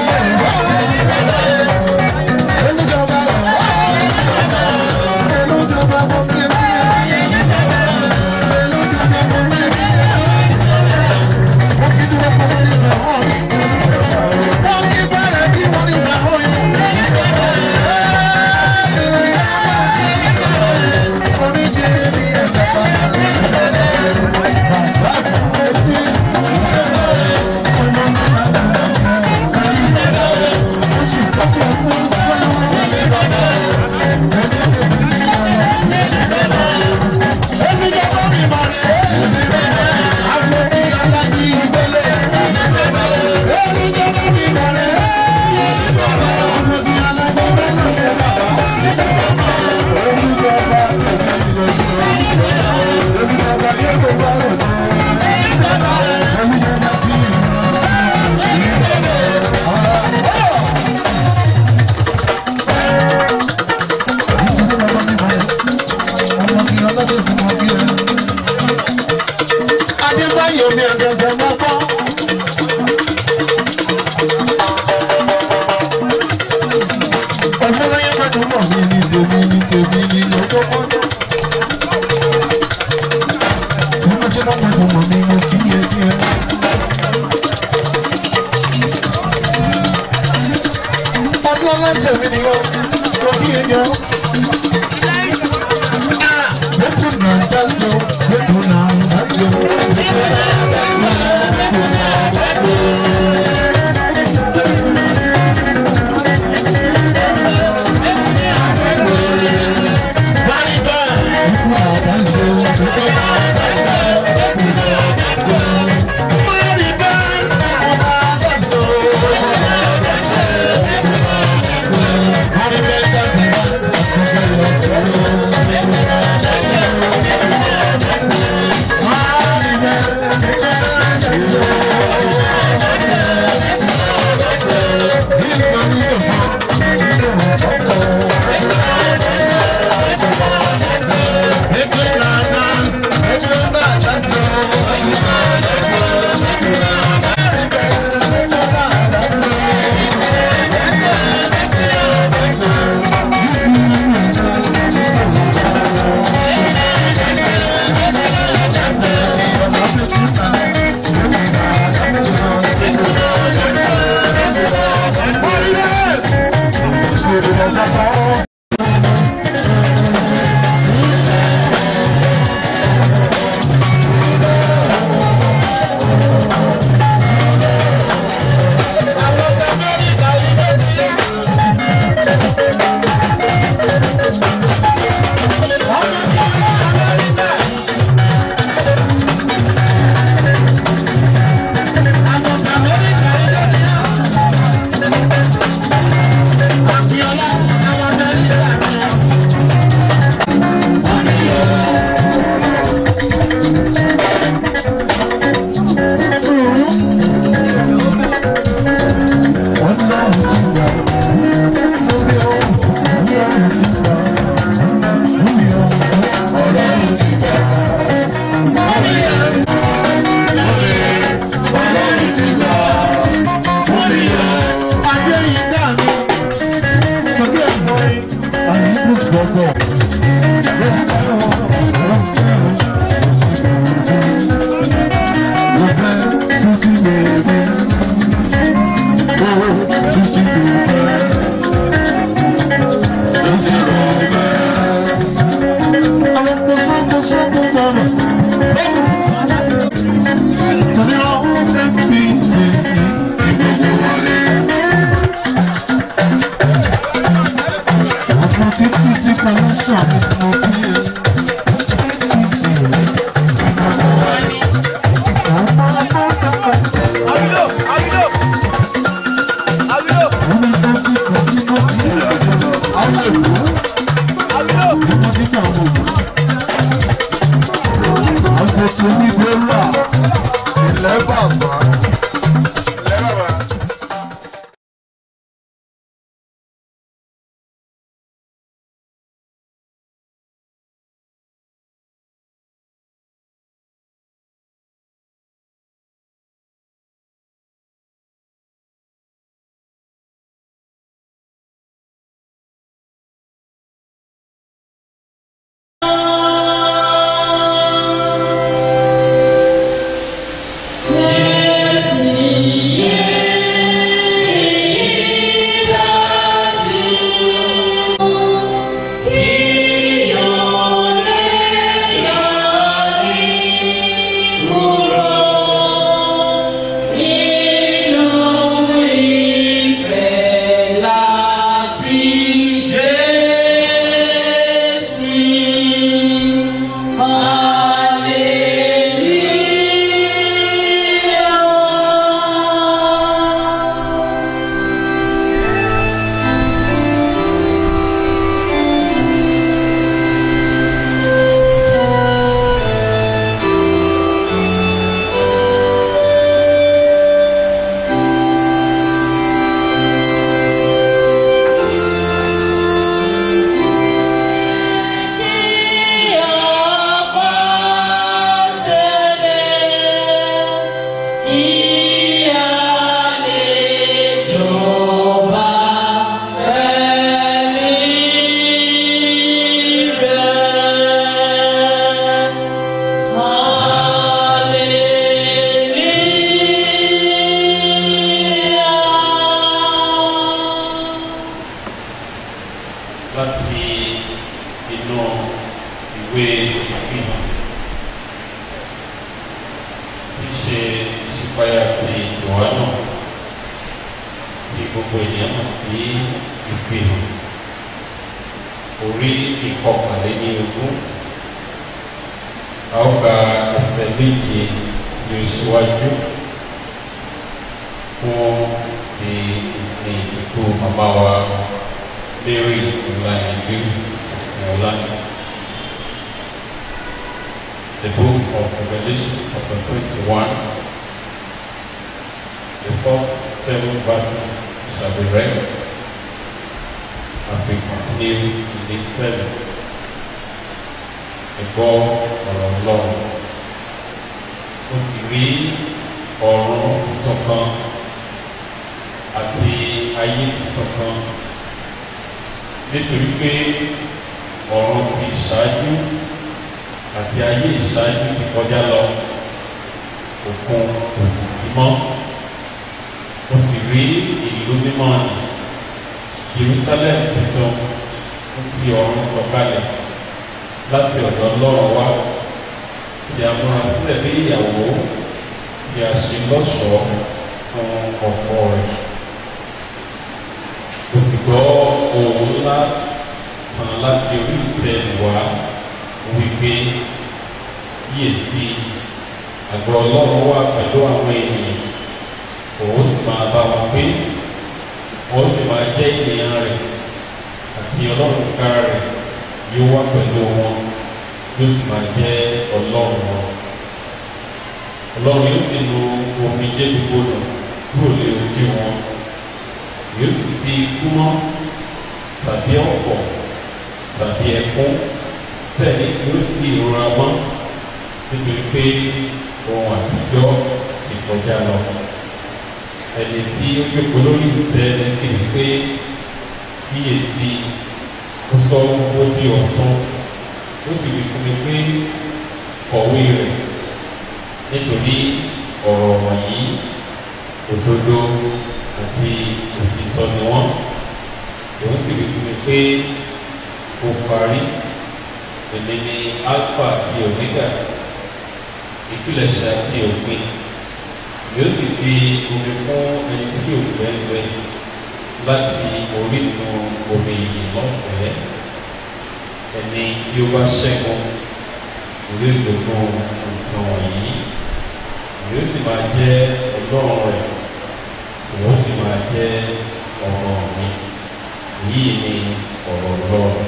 o. Olùjọba Olùjọba mo fi rí Olùjọba mo fi rí Mo fi dúró fún wọn nígbà wọ́n mi. Wọ́n kí bẹ̀rẹ̀ bí wọ́n nígbà wọ́n yẹn. Oníjì ní ẹ̀jẹ̀ pa. Adébáyọ̀ mi àgàgà máa gbọ́. Ọ̀gbọ́n láyé pẹ̀lú mọ̀ mi ní tèmi ní tèmi ní lọ́jọ́ pọ́njọ́. Bí wọ́n ṣe máa pẹ̀lú mọ̀ mi ní kíyè kíyè. Ọdún ọlọ́sẹ̀ mi ni wọ́n kò kíyè yọ. Lẹ́tọ̀ náà dájọ́, lẹ́tọ̀ náà dájọ́, lẹ́tọ̀ náà dájọ́. gbogbo ènìyàn mọ̀ sí ìfihàn orí ìkọkànléní ogún a ó ka ẹsẹ̀ méje tí ó ṣíwájú fún ti ìsìn ìsìnkú màmá wa Mary Ìlànà Ìlú Ìrọ̀lánì. The book of Revelation chapter twenty-one, the first seven verses shall be read as we continue in this service. Ẹ̀gbọ́ ọ̀rọ̀ Ọlọ́run. Mo sì rí ọ̀run tuntun kan àti ayé tuntun kan nítorí pé ọ̀run ti ìṣáájú àti ayé ìṣáájú ti kọjá lọ òkun kò sì sí mọ́. Mo sì rí ìlú mímọ́ ni Jerusalem tuntun ń fi ọ̀run sọ̀kalẹ̀ láti ọ̀dọ̀ Ọlọ́run wá tí a múra sílẹ̀ bí ìyàwó tí a ṣe lọ́ṣọ̀ọ́ fún ọkọ rẹ̀. Mo sì gbọ́ ohùn ńlá kan láti orí ìtẹ́ wá wípé kíyèsí àgọ́ Ọlọ́run wà pẹ̀lú àwọn ènìyàn òun sì máa bá wọn gbé wọ́n sì máa jẹ́ ènìyàn rẹ̀ àti Ọlọ́run tìkára rẹ̀ yóò wá pẹ̀lú wọn yóò sì máa jẹ́ Ọlọ́run wọn. Ọlọ́run yóò sì lu omi jẹ́ gbogbo nù kúrò lé ojú wọn yóò sì fi ikú mọ́ tàbí ọ̀pọ̀ tàbí ẹkún bẹ́ẹ̀ ni yóò sì ìrora mọ́ nítorí pé ohun àtijọ́ ti kọjá lọ. Ẹni tí ó jókòó lórí ìtẹ́ ẹni kìí pé kíyèsí ó sọ ó di ọ̀tún ó sì wí fún mi pé kọ̀wé rẹ̀ nítorí ọ̀rọ̀ wọ̀nyí òdodo àti òtítọ́ ni wọ́n òun sì wí fún mi pé ó parí èmi ni alpha àti omega ìpilẹ̀ṣẹ̀ àti òpin yóò sì fi omi fún ẹni tí ò gbẹ́ngbẹ́ láti orísun omi yìí lọ́fẹ̀ẹ́ ẹni tí ó bá ṣẹ́gun ìwé ìgbòho nǹkan wọ̀nyí yóò sì máa jẹ́ ọlọ́run rẹ̀ yóò sì máa jẹ́ ọ̀rọ̀ mi èyí ni ọ̀rọ̀ ọlọ́run.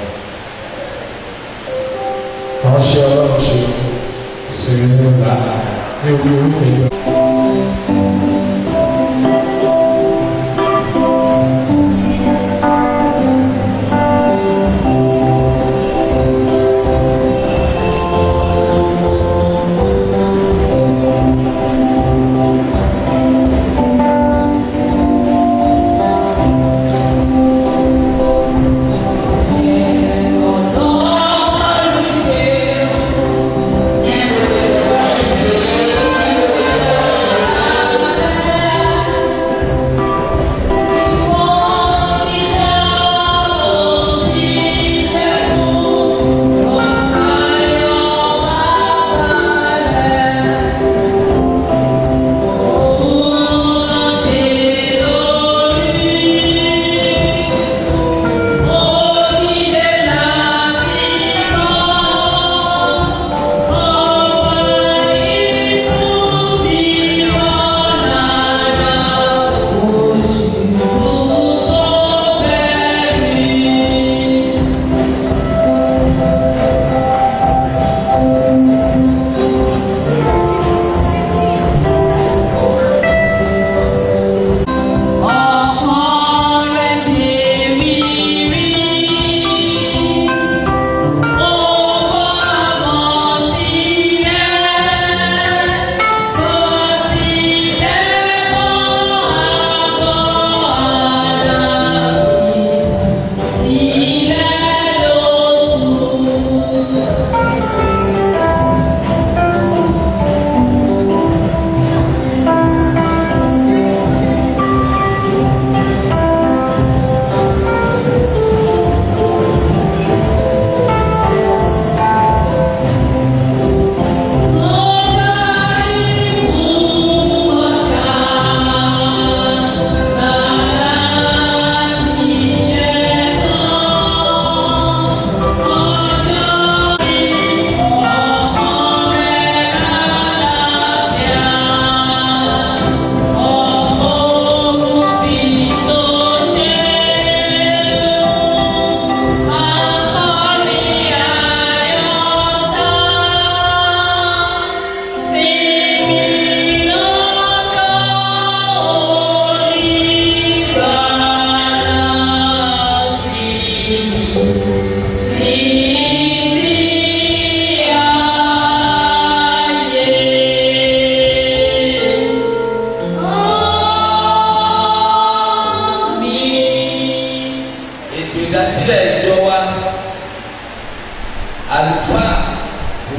Ránṣẹ́ ọlọ́run ṣe sí ní ọ̀la ní orí orúkọ ìjọ. Thank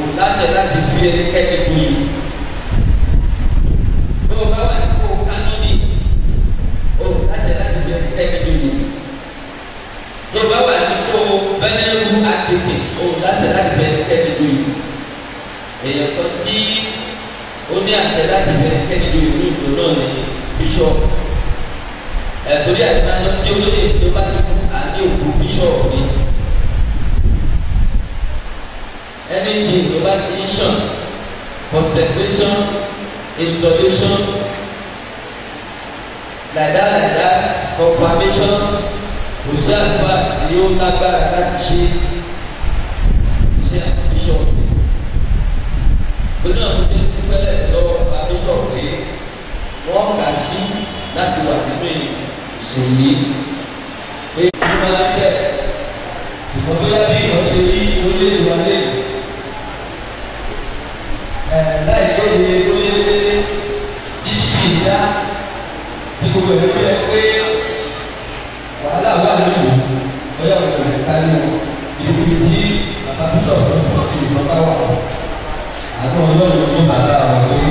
láṣẹ láti fi ẹnikẹ́ni bu yìí. Bí o bá wà nípò kánọ́nì, o láṣẹ láti fi ẹnikẹ́ni bu yìí. Bí o bá wà nípò bẹ́nẹ́rù àtẹ̀tẹ̀, o láṣẹ láti fi ẹnikẹ́ni bu yìí. Èèyàn kan tí ó ní àṣẹ láti fi ẹnikẹ́ni bu yìí ní ìlú náà ní bíṣọ̀pù. Ẹ̀tọ́rí àti máa ń lọ tí olóyè tó bá ti kú àti òkú bíṣọ̀pù ni. anything about mission consecration installation like that like that confirmation kò sí àgbà tí ó lágbára láti ṣe iṣẹ́ bishop gbọ́dọ̀ àwọn tó ń dúpẹ́lẹ̀ lọ́wọ́ bishop pé wọ́n kà sí láti wà nínú ìṣòyí pé kí wọ́n á bẹ̀ ìfọ̀bíyá bí ìwọ̀n ṣe rí orílẹ̀-èdè wa lẹ́yìn láì léde lóyè títí ìyá ní gbogbo ẹ̀rọ yẹ pé wàhálà wà nínú ọyọ ìgbìmọ̀ ká ní ibi tí bàbá tó lọ fún ọdún ìgbìmọ̀ bá wà àwọn ọlọ́run ní bàbá àwọn pé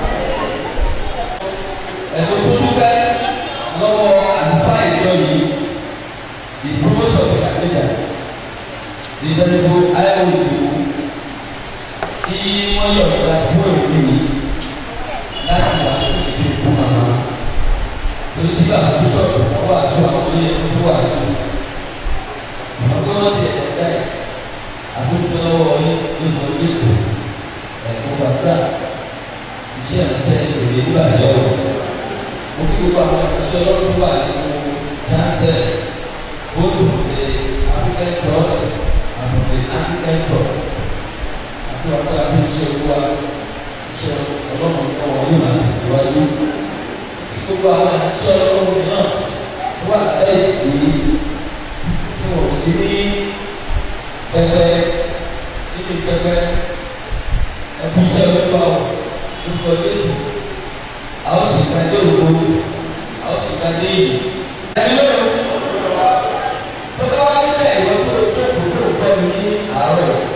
ẹ̀dùn tó dúpẹ́ lọ́wọ́ àlùfáà ìjọ yìí ìdúrósọ̀ ìgbàlejò ìdánilò ayélujára tí wọ́n yọ̀ nípa fún òbí mi láti wà ní ìdílé fún màmá. Torí tí bàbá tó sọ̀rọ̀ wọ́n wà tó àwọn ilé tó wà tó. Àwọn tó wọ́n ti ẹ̀kọ́ dá ẹ̀ àtúntò lọ́wọ́ ní nínú Jésù ẹ̀kọ́ bàbá iṣẹ́ ìrìnsẹ̀ ìròyìn nígbà yọ̀. Mo kí gbogbo àwọn iṣẹ́ ọlọ́run wà nínú dáńtẹ̀ bóòlù ṣe African Cross àbùkù African Cross àti wàá kọ́ra bí iṣẹ́ olúwa iṣẹ́ ọlọ́run kan wọ́n yóò máa tẹ̀síwájú. Gbogbo àwọn iṣẹ́ ọlọ́run náà wà bẹ́ẹ̀ sí tí wọ́n sí ní pẹpẹ nínú pẹpẹ ẹbí iṣẹ́ olúwa lórúkọ Jésù. Àwọn sì ká dé òkú, àwọn sì ká dé ìlú. Ẹni lóyún, tó bá wá nílẹ̀ ìwọ́n tó tó kò tó kọ́ mi ní àárọ̀ yìí.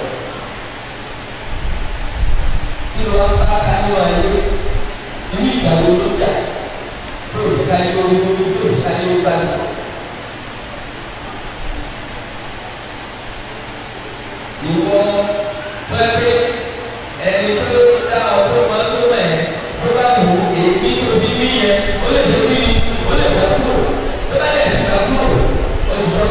tí wọ́n bá ká ní wáyé inú ìgbàgbọ́ ló jà tó o ká ní orí orí tó o ká ní orí bá mi. Ìwọ pẹ́pẹ́ ẹni tó dá ọdún máa tó mẹ́ tó bá wù èmi tó bí mí yẹn ó lè ṣe bí ó lè wọ́n kúrò tó bá lè ṣe kúrò ó jọ.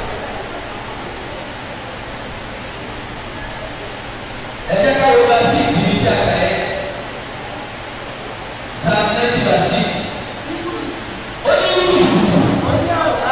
Ẹ jẹ́ ká wọ́n bá sí ìsìn ìjà ká yẹ. Sáà nẹ́tì bá sí. Ó ní ìlú. Ó ní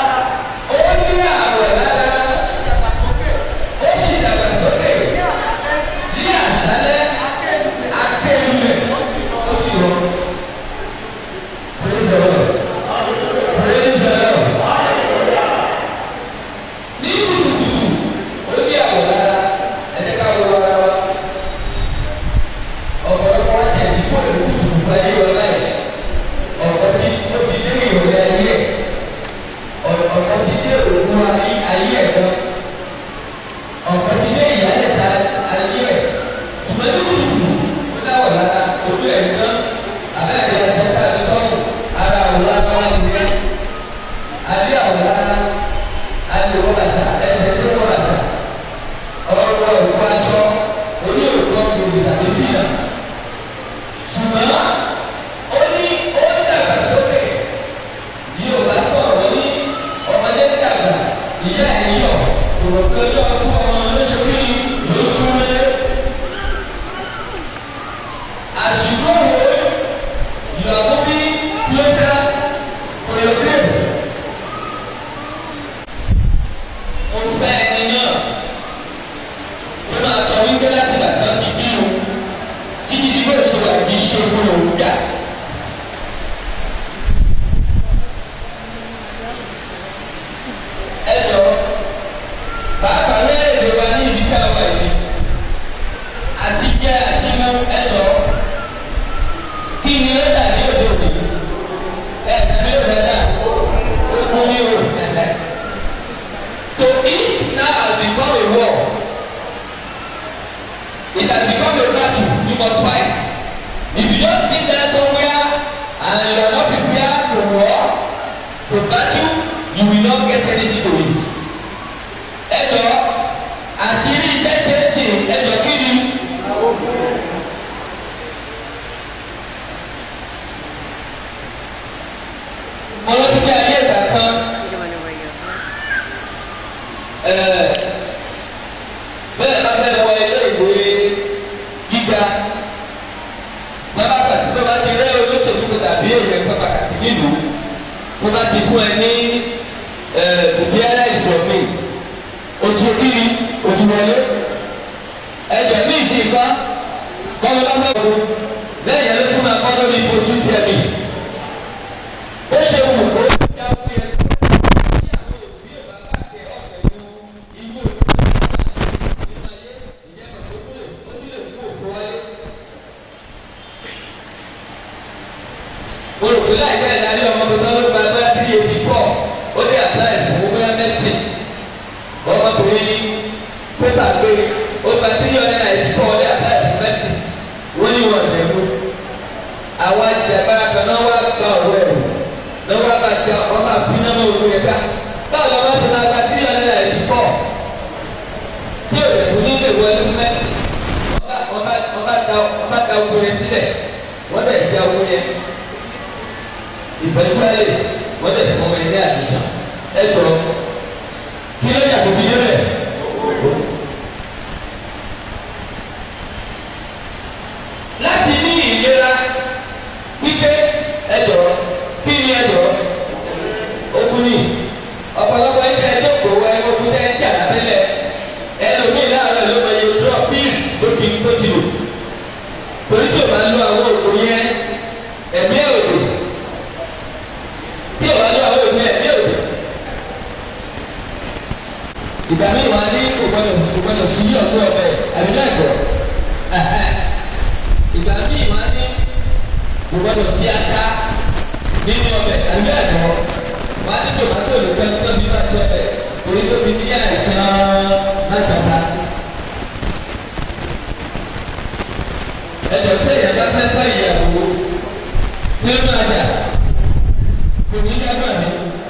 àwẹ̀ lára. Ó sì dàgbà sókè. Ní àṣálẹ́, akéwìlẹ̀ ó sì rọ. Praise the Lord. Praise the Lord. Ní kùtùkùtù, ó ní àwẹ̀ lára. Ẹ jẹ́ ká wọ́n ara wa ọ̀pọ̀lọpọ̀ wọn tẹ̀ ní bọ́ọ̀lù kùtùkùtù ayé wọn láì ọ̀pọ̀ tí ó ti dé ìrọ̀lẹ́ ayé ẹ̀ ọ̀pọ̀ ti dé òkú ayé ẹ̀ lọ ọ̀pọ̀ ti dé ìyálẹ̀ta ayé ẹ̀ ìmọ̀lẹ́ kùtùkùtù ó dáwọ̀ lára ojú ẹ̀ tán abẹ́rẹ́ ẹ̀sẹ̀ tá a ti sọ́kù ara àwòrán tó wà nílẹ̀ adé àwòrán adé wọ́n bàtà ẹsẹ̀ tó wọ́n bàtà ọ̀rọ̀ òkú aṣọ orí òkú ọ̀gbìn tàbí bíyà ṣùgbọ́n ó ní ó ń dàgbà sókè ní òbá sọ̀rọ̀ ní ọmọdé dàgbà ìyá ẹ̀ yọ̀ òròkè ọjọ́ ọdún ọmọ lóṣèlú ló súnmọ́ àsìkò wo ìyàwó bí lóṣà òyòkè òfẹ́ ẹni náà ó máa sọ wípé láti bàtà ti bí o títí tí bó ṣe wà ní iṣẹ́ fún òun dà. ẹ jọ pàápàá lórílẹ̀-èdè wa ní ibi tá a wà yìí àti jẹ́ àti mú ẹ jọ kí ni ó dà ní òde òní ẹ tẹ̀lé òde dà ó kú ní o. To eat now has become a war. It has become you must fight. If you just sit there somewhere and you are not prepared to war, to battle, you will not get anything to it. Ẹ jọ àti ilé iṣẹ́ ṣe é ṣe ẹ jọ kí ni. Mo lọ sí bí ayé ìgbà kan. Ẹ̀ẹ́ bẹ́ẹ̀ bá fẹ́ wọ ilé ìwé gíga bàbá pàtó tó bá ti rẹ́ olóṣèlú kó tàbí èèyàn kan pàtàkì nílùú tó bá ti fún ẹ ní òbí aláìsàn mi ojú kiri ojú wọlé ẹjọ ní ìṣèkọ bọ́lá bá bá wọ lẹ́yìn ẹni fún akọ́ lórí ojú tiẹ̀ mi ó ṣe wù kó yá fún yẹn. olùkọ́ láì bẹ́ẹ̀ darí ọmọ tó sọ́wọ́ gba bóyá tí yé ti pọ̀ ó dé àtàlẹ́ ìfowó bóyá mẹ́sìn ọmọkùnrin ní pépà gbé ó gba tí yọ ní àìsí pọ̀ ó dé àtàlẹ́ ìfowó mẹ́sìn wọ́n ní wọ́n lè mú. àwọn àjàgbá kan náà wá gba ọ̀rọ̀ ẹ̀rù náà wá bá ti ọmọ àfi náà mọ̀ òkú yẹn ká báwo lọ́wọ́ ti máa gba tí yọ ní àìsí pọ̀ tí ò lè fún nílé ìwọ ẹlú mẹ́sìn ọba ta ogun yẹn sílẹ̀ wọ́n bẹ̀ ti ogun yẹn ìfẹ̀síwáyé wọ́n tẹ̀ fún mi ní àdìsá ẹ jọ kí ló yà tóbi dé bẹ̀. láti ní ìlera wípé ẹ jọ kí ni ẹ jọ okun ni ọ̀pọ̀lọpọ̀ ẹgbẹ́ ẹ jókòó ẹ okun tẹ́ ẹ jà lábẹ́lẹ̀ ẹ lómi láàárọ̀ ló mọ iye ojú ọ̀píìsì tó ti tó ti lò torí tí o bá lo àwọn òkun yẹn ẹ̀mí ẹ̀ òdò tí o bá lọ àwọn òbí ẹ̀ ní òde. ìgbà míì wà ní kò gbọdọ̀ kò gbọdọ̀ sí yí ọ̀gbọ́n ọ̀bẹ àbí lẹ́kọ̀ọ́. ìgbà míì wà ní kò gbọdọ̀ sí ata nínú ọbẹ̀ àbí lẹ́kọ̀ọ́. wà á ní tòmátò lè fẹ́ tó bí bá ti ọbẹ̀ torí tó fi ní àìsàn lájọba. ẹ̀jọ̀ sẹ́yìn bá fẹ́ fẹ́ ìyàwó nínú àjà òní dábà mi.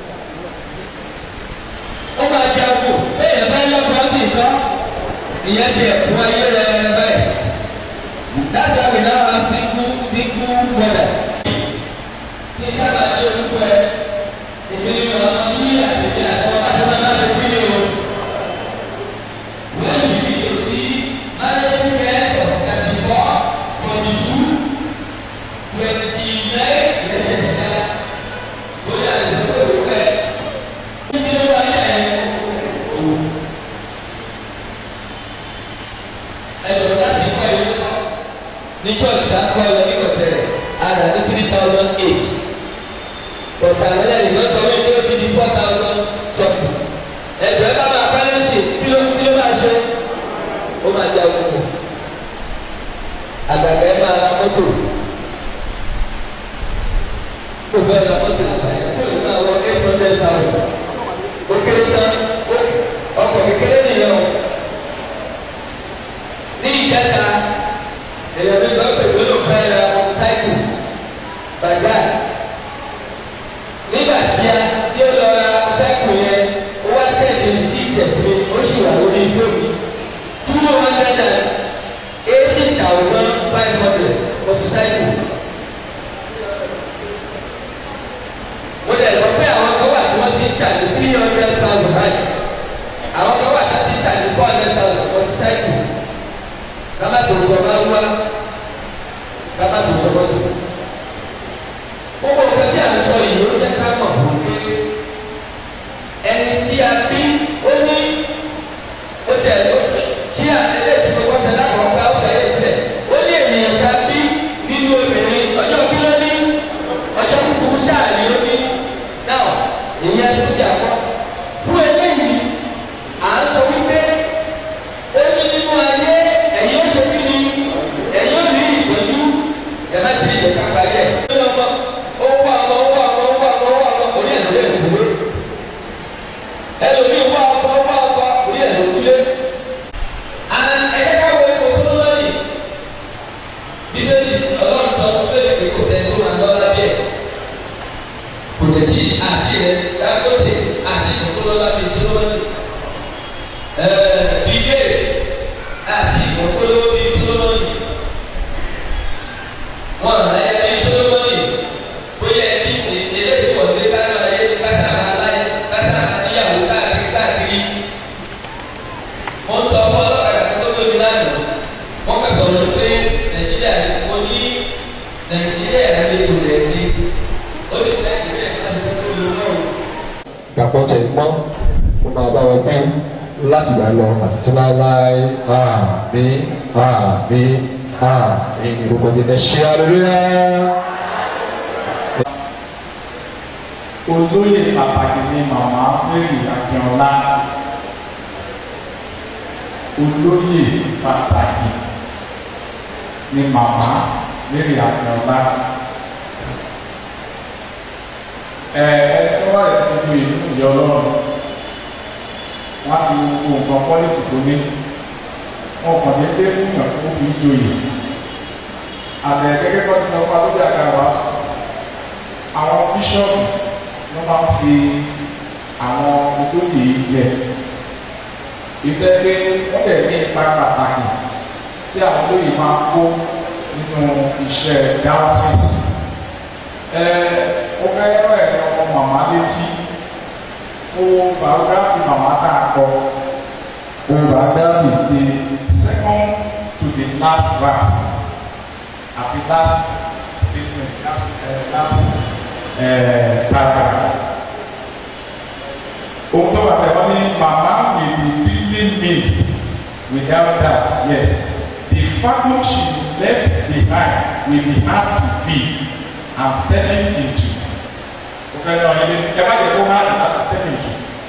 ó máa di aago bẹ́ẹ̀ bá lọ́kọ̀ sí ìtọ́ ìyẹn di ẹ̀kọ́ ayé rẹ̀ báyìí. That's why we now have single single mothers. Ṣé dábàá ní orúkọ ẹ? Ìpínlẹ̀ ọ̀nà ní àtẹ̀jẹ́ àtọ́ àtọ́nà láti fi ní o. Wọ́n yìí ní kò sí managing care of thirty four forty two twenty nine twenty nine lórí àdìsọ́ tó rò pẹ́. Níbi ló wà ní ẹ̀ òwò. Ẹ̀dọ̀ láti kọ́ ilé kọ́. Ní church ta kọ́ lọ ní kọ̀tẹ́ rẹ̀, a rà ní three thousand eight. Bọ̀dà lẹ́lẹ̀ ní lọ́tọ̀ wí pé ó ti di four thousand something. Ẹ̀dọ̀ ẹ bá máa pẹ́ lẹ́sì kí ló kí ló máa ṣe? Ó máa di àwòkù. Àgbàgbà ẹ máa ra mọ́tò kó bẹ́ẹ̀ lọ mọ́tò àgbáyé tó ní máa wọ eight hundred thousand ó kéré tán ọkọ̀ kékeré nìyẹn o ní ìjẹta èèyàn mi lọ pè pé ló fẹ́ ra sáìkù bàjá nígbà tí a tí ó lọ ra sáìkù yẹn ó wá sẹ́ẹ̀dì sí ìtẹ̀sí ó sì wà lórí igbó mi two hundred and eighty thousand five hundred for sáìkù. mo lè lọ pé àwọn kan wà tí wọ́n ti ń tà ní three hundred thousand báyìí àwọn kan wà tí wọ́n ti ń tà ní four hundred thousand for the cycle kama tó sọ máa ń wá kama tó sọ máa ń wá. gbogbo nǹkan tí a ń sọ yìí ló jẹ́ ká mọ̀ fún mi ẹni tí a bí ó ní ó tẹ̀ ó tí a ẹlẹ́sìn tó kọ́ tẹ̀lé àwọn ọ̀gá ọ̀gá yẹn tẹ̀ ó ní ènìyàn ká bí nínú obìnrin ọjọ́ kí ló ní ọjọ́ kúkúrú sáà ni ó ní náà ìyẹn tó jà kọ́ fún eléyìí à ń sọ wípé ó ní nínú ayé ẹ̀yìn ó ṣe kí ni ẹ̀yìn ó rí ìtọ́jú ẹ̀ má ti ìjẹ̀ ká parí ẹ̀. owó àwọn owó àwọn owó àwọn owó àwọn orí ẹ̀ lórí ẹ̀ lórí ẹlòmíì wá ọkọ wá ọkọ orí ẹ̀ lórí lé. ẹ̀yẹ́ ká wo ipò tó lórí nàìjíríà lè lò lẹ́ni ó lè nàìjíríà láti tó tó lò náà. gbàgbọ́ tẹ̀ mọ́ mo máa bá wọn gbé láti gbà lọ àti tí wọ́n láé àmì àmì àmì gbogbo ìdílé ṣe àlùyá. olóyè pàtàkì ni màmá mary akínọlá olóyè pàtàkì ni màmá mary akínọlá ẹ ẹ sọ́wọ́ rẹ̀ gbogbo ìlú ìyá ọlọ́run wọ́n ti wo gbogbo nǹkan pọ́lìtì tó ní wọn kàn ní pé fún ìyàn tó fi joyè àbẹ̀ gẹ́gẹ́ bọ́ ti lọ pa lójú àga wa àwọn bíṣọ́ọ̀bù ló máa ń fi àwọn olóyè yìí jẹ ìfẹ́ pé wọ́n lè ní ipa pàtàkì tí àwọn olóyè máa kó nínú iṣẹ́ diocese ẹ ó fẹ́ rán ẹ̀ ọmọ màmá létí ó biography màmá tá a kọ ó biography the second to the last verse àti last statement last uh, last uh, paragraph. Ohun tó wà tẹ̀wọ́n ní màmá will be deeply missed without that yes the vacuum she left behind will be hard to fill and stepping into. Ó fẹ́ lọ ilé tí ẹ má jẹ́ kó hard láti step into.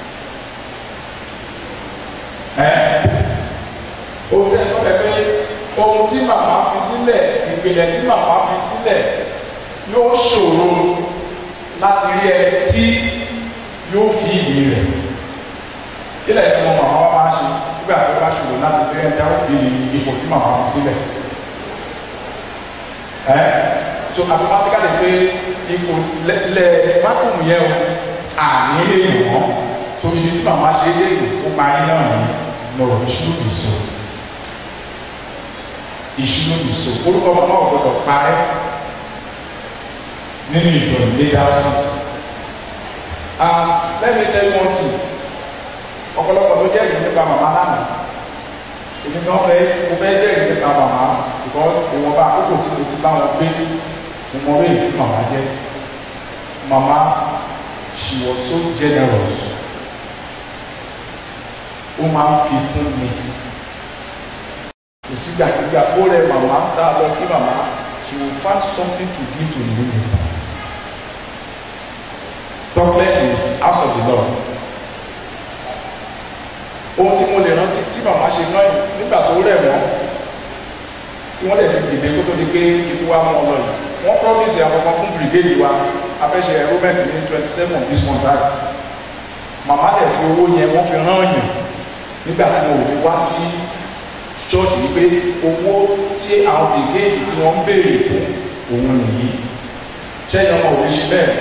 Ẹ ó fẹ́ sọ pé ohun tí màmá fi sílẹ̀ ìpìlẹ̀ tí màmá fi sílẹ̀ yóò ṣòro láti rí ẹ tí yóò fi ìlú rẹ̀ kílẹ̀ tí wọn màmá wa máa ṣe nígbà tí ó bá ṣòro láti rí ẹ tí a ó fi ipò tí màmá fi sílẹ̀ ẹ so automatically pé ipò lẹ mákùnmù yẹn o àní lè yàn wọ́n so ibi tí màmá ṣe é lè ó parí náà ní lọ́rọ̀ ìṣúná ìṣó ìṣúná ìṣó orúkọ màmá ò gbọdọ̀ parẹ́ nínú ìjọ leadership and let me tell you one thing ọ̀pọ̀lọpọ̀ ló jẹ́rìí nípa màmá lánàá èmi náà fẹ́ mo fẹ́ jẹ́rìí nípa màmá because ìwọ̀nba àkókò tí mo ti bá wọn gbé mo mọ orí tí màmá jẹ́ màmá she was so generous ó máa ń fi fún mi kò sígbàkigbà ó rẹ màmá tá a lọ kí màmá she will find something to give to the minister talk less in house of the lord ohun tí mo lè rántí tí màmá ṣe náà nígbà tó rẹ̀ wọ́n tí wọ́n dẹ̀ ti dìde kó tó di pé ikú wa mọ́ ọ lọ yìí wọ́n promise àkọ́kọ́ fún brigade wa afẹ́ṣe enrollment ní twenty seven this month right màmá dẹ̀ fi owó yẹn wọ́n fi rán yàn nígbà tí wọn ò fi wá sí church wípé owó tí àwọn brigade tí wọ́n ń béèrè fún òun nìyí ṣẹ́yìn ọmọ òwe ṣe bẹ́ẹ̀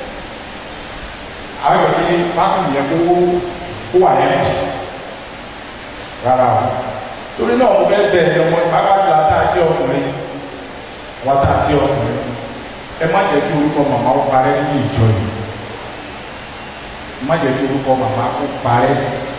àwọn ìwé ní bákan yẹn kó kó wà yẹn tì rárá o torí náà mo fẹ́ bẹ̀ ẹ̀ ọmọ ìpápájọ àtàjẹ́ ọkùnrin àwọn àtàjẹ́ ọkùnrin ẹ má jẹ́ kí orúkọ màmá ó parẹ́ nínú ìjọ yìí ẹ má jẹ́ kí orúkọ màmá ó parẹ́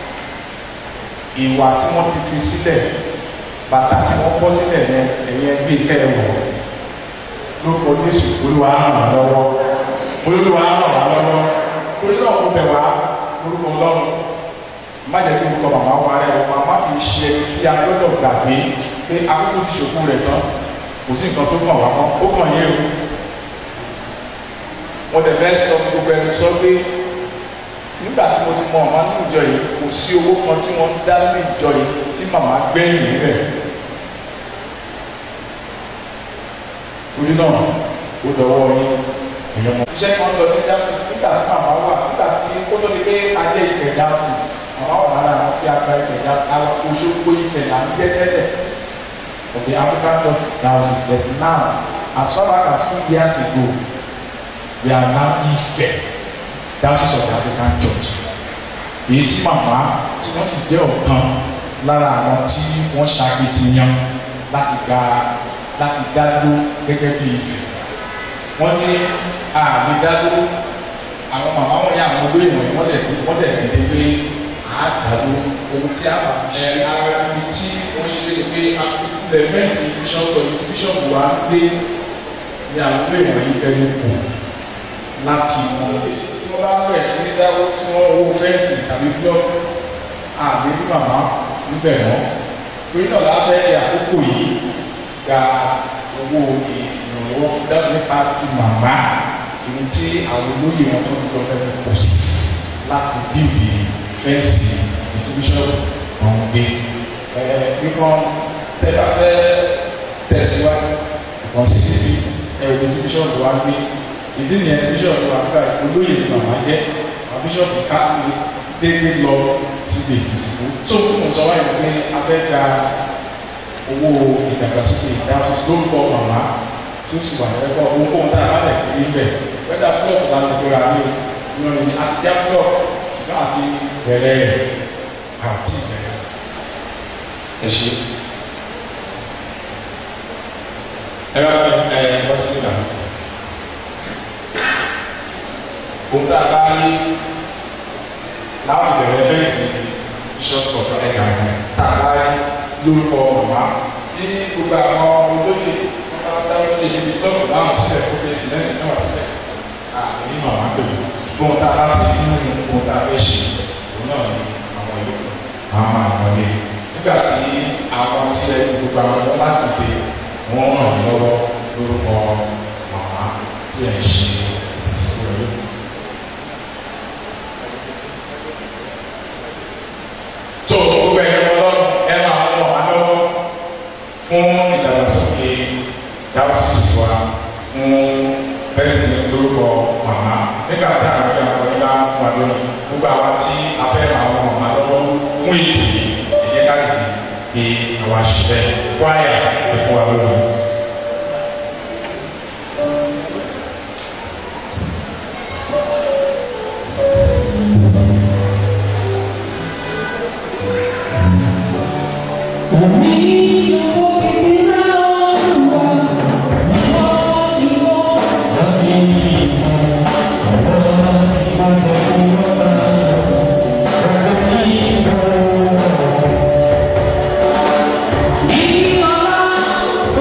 ìwà tí wọ́n ti fi sílẹ̀ bàtà tí wọ́n bọ́ sílẹ̀ yẹn ẹ̀yẹ gbé kẹ́ẹ̀wọ̀ lórúkọ Jésù olúwa ràn wá lọ́wọ́ olúwa ràn wá lọ́wọ́ torí náà kó bẹ̀ wá lórúkọ ọlọ́run má jẹ́ kí orúkọ màmá wa rẹ̀ wọ́n má fi ṣe tí a gbọ́dọ̀ gbàgbé pé akókò ti ṣòkú rẹ̀ tán kò sí nǹkan tó kàn wá mọ́ ó kàn yé o wọ́n dẹ̀ fẹ́ sọ gbogbo ẹni sọ pé nígbà tí mo ti mọ ọ̀ma ní ìjọ yìí kò sí owó kan tí wọ́n ń dá ní ìjọ yìí tí màmá gbẹ̀yìn rẹ̀ torí náà ó dọwọ́ yín èèyàn mọ̀. iṣẹ́ kan lọ ní dáhùn nígbà tí màmá wà nígbà tí ó tó di pé adé ìfẹ́ dáhùn màmá wà lára àwọn tí a gba ìfẹ́ dáhùn àwọn oṣooṣo ìfẹ́ là ń jẹ́ tẹ́lẹ̀ of the African church dáhùn but now as far back as two years ago we are now Ife dáhùn of the African church èyí tí màmá tí wọ́n ti jẹ́ ọ̀kan lára àwọn tí wọ́n ṣàkitiyan láti gba láti dá dúró gẹ́gẹ́ bí Ife wọ́n ní àmì dádúró àwọn màmá wọn yà àwọn olóyè wọ̀nyí wọ́n dẹ̀ wọ́n dẹ̀ dìde pé àádàdó ohun tí a ẹ ara ibi tí wọ́n ṣe lé pé akúlẹ̀ mẹ́ǹtì bíṣọ̀pù ẹ̀yìn tí bíṣọ̀pù wa ń gbé ní àwọn ilé ìwọ̀nyí fẹ́ẹ́ kù láti mọ tí wọ́n bá bẹ̀rẹ̀ sí ní dáwó tí wọ́n owó fẹ́ǹsì tàbí búlọ́ọ̀kì àbí ní màmá níbẹ̀ mọ́ torí náà lábẹ́ àkókò yìí gba owó ìrànlọ́wọ́ dábò nípa ti màmá èyí tí àwọn olóyè wọn tó ń lọ fẹ́ pọ̀ sí láti bíbí fẹ́ǹsì ìtúbíṣọ́ wọn gbé nǹkan tẹ́lá fẹ́ tẹ̀síwájú nǹkan sí síbi ẹ̀rọ ìtúbíṣọ́ wa gbé ìdí nìyẹn tí bíṣọ̀pù àgbà olóyè ní màmá jẹ́ bíṣọ̀pù káàkiri dédé lọ síbi ìdìbò tó fún sọ wáyé pé abẹ́ga owó ìdàgbàsókè ìdáhùn lórúkọ màmá tó sì wà lẹ́kọ̀ọ́ owó kóhun tá a bá lẹ̀ sí níbẹ̀ wẹ́dà búlọ̀kù la ti gbéra ní ìrọ̀lẹ́ ní àti búlọ̀kù ṣùgbọ́n àti bẹ̀rẹ̀ rẹ̀ àti bẹ̀rẹ̀. ẹ ṣe ẹ bá ẹ bá sí ìlànà ohun tá a bá rí láwọn ìbẹ̀rẹ̀ fẹ́ǹsì bíṣọ́pù ọ̀tọ̀ ẹ̀ka tá a bá rí lórúkọ màmá ní gbogbo àwọn olóyè pátápátá lóye níbi lọ́ọ̀kù láwọn sílẹ̀ kó fẹ́ sílẹ̀ náà sílẹ̀ àmì ní màmá pẹ̀lú ohun tá a bá sí nínú ohun tá a fẹ́ ṣe òun náà ní àwọn ìlú àwọn àgbọ̀lé nígbà tí àwọn tí ẹ gbogbo àwọn ọmọ láti pè wọ́n ràn lọ́wọ́ lórúkọ màmá tí ẹ ń ṣe ìtẹ̀síwájú. tó gbogbo ẹ̀yẹ ọlọ́run ẹ máa lọ wá lọ́wọ́ fún ìdàgbàsókè dáwọ́sì wa fún bẹ́ẹ̀sì lórúkọ màmá nígbà tí àwọn ẹgbẹ́ àwọn ẹgbẹ́ bá fún wa lónìí gbogbo àwa tí a fẹ́ àwọn màmá lọ́wọ́ fún ìdè ìyẹ́ káàkiri bí àwọn àṣìṣe wáyà ẹ̀fọ́ wa lónìí. Thank you.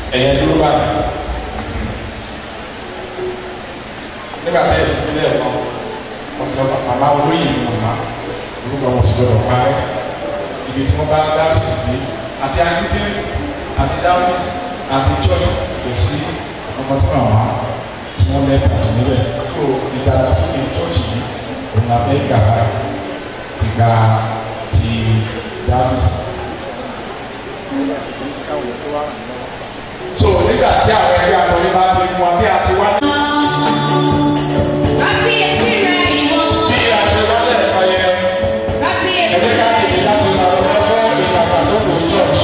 ẹ̀yẹ dúró báyìí nígbà tí ẹ̀sìn sílẹ̀ kan wọ́n sọ màmá olóyè ni màmá orúkọ wọn sì gbọdọ̀ parẹ́ ibi tí wọ́n bá dáàsì sí àti àdídé àti dáàsì àti church kò sí ọmọ tí màmá tí wọ́n lẹ́ẹ̀kan tó níbẹ̀ tó ìdàgbàsókè church yìí òun la fẹ́ gbà báyìí ti gba ti dáàsì. so nígbà tí àwọn ẹgbẹ́ akọni bá ti mú wa bí a ti wá ní. bí a ṣe wá lẹ́ẹ̀kan yẹn ẹgbẹ́ ká tètè láti máa lọ fún ìdàgbàsókè church.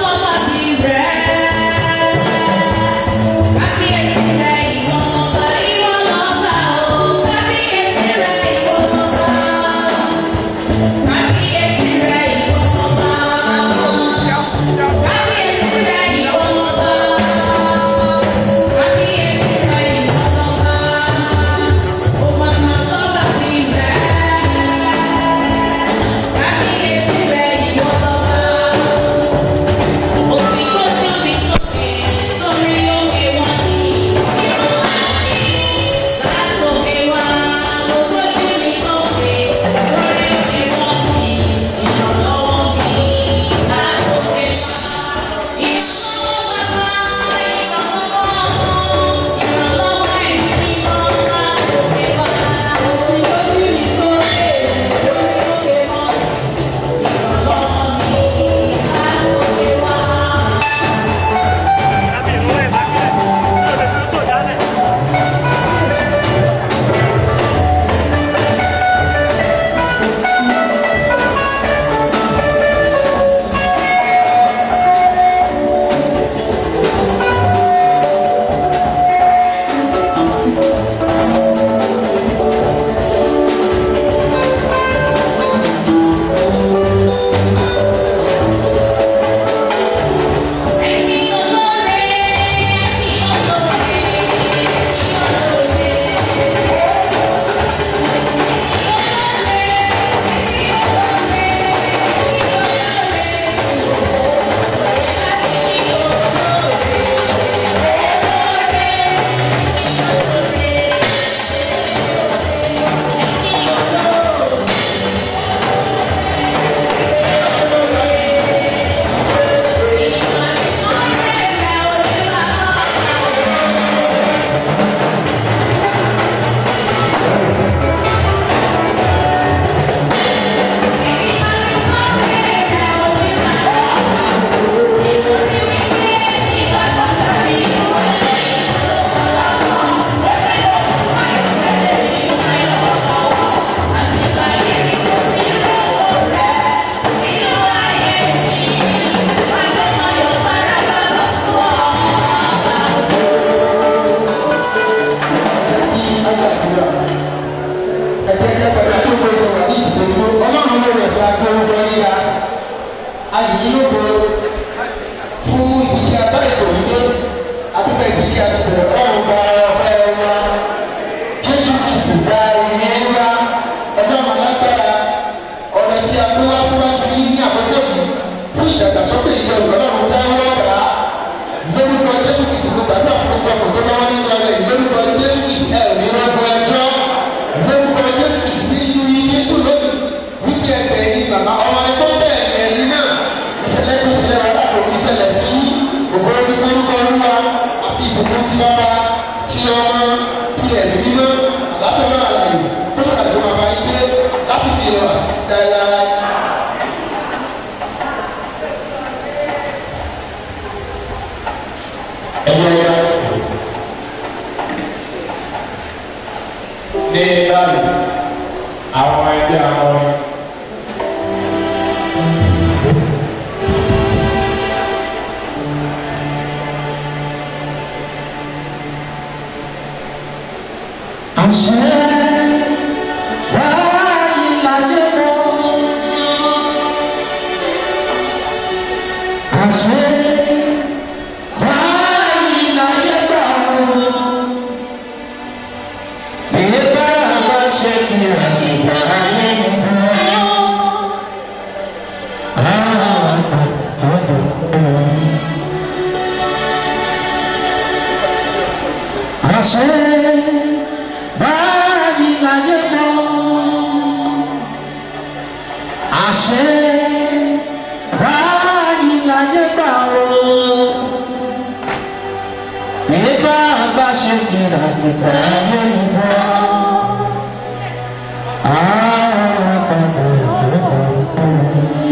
ní báyìí àwọn ẹgbẹ́ àwọn Ah àṣẹ báyìí láyé mọ́ àṣẹ báyìí láyé gbà ó nígbà bá ṣe kìlà kìtà ayé ń bọ́ àwọn padà sọ́kọ̀ọ́.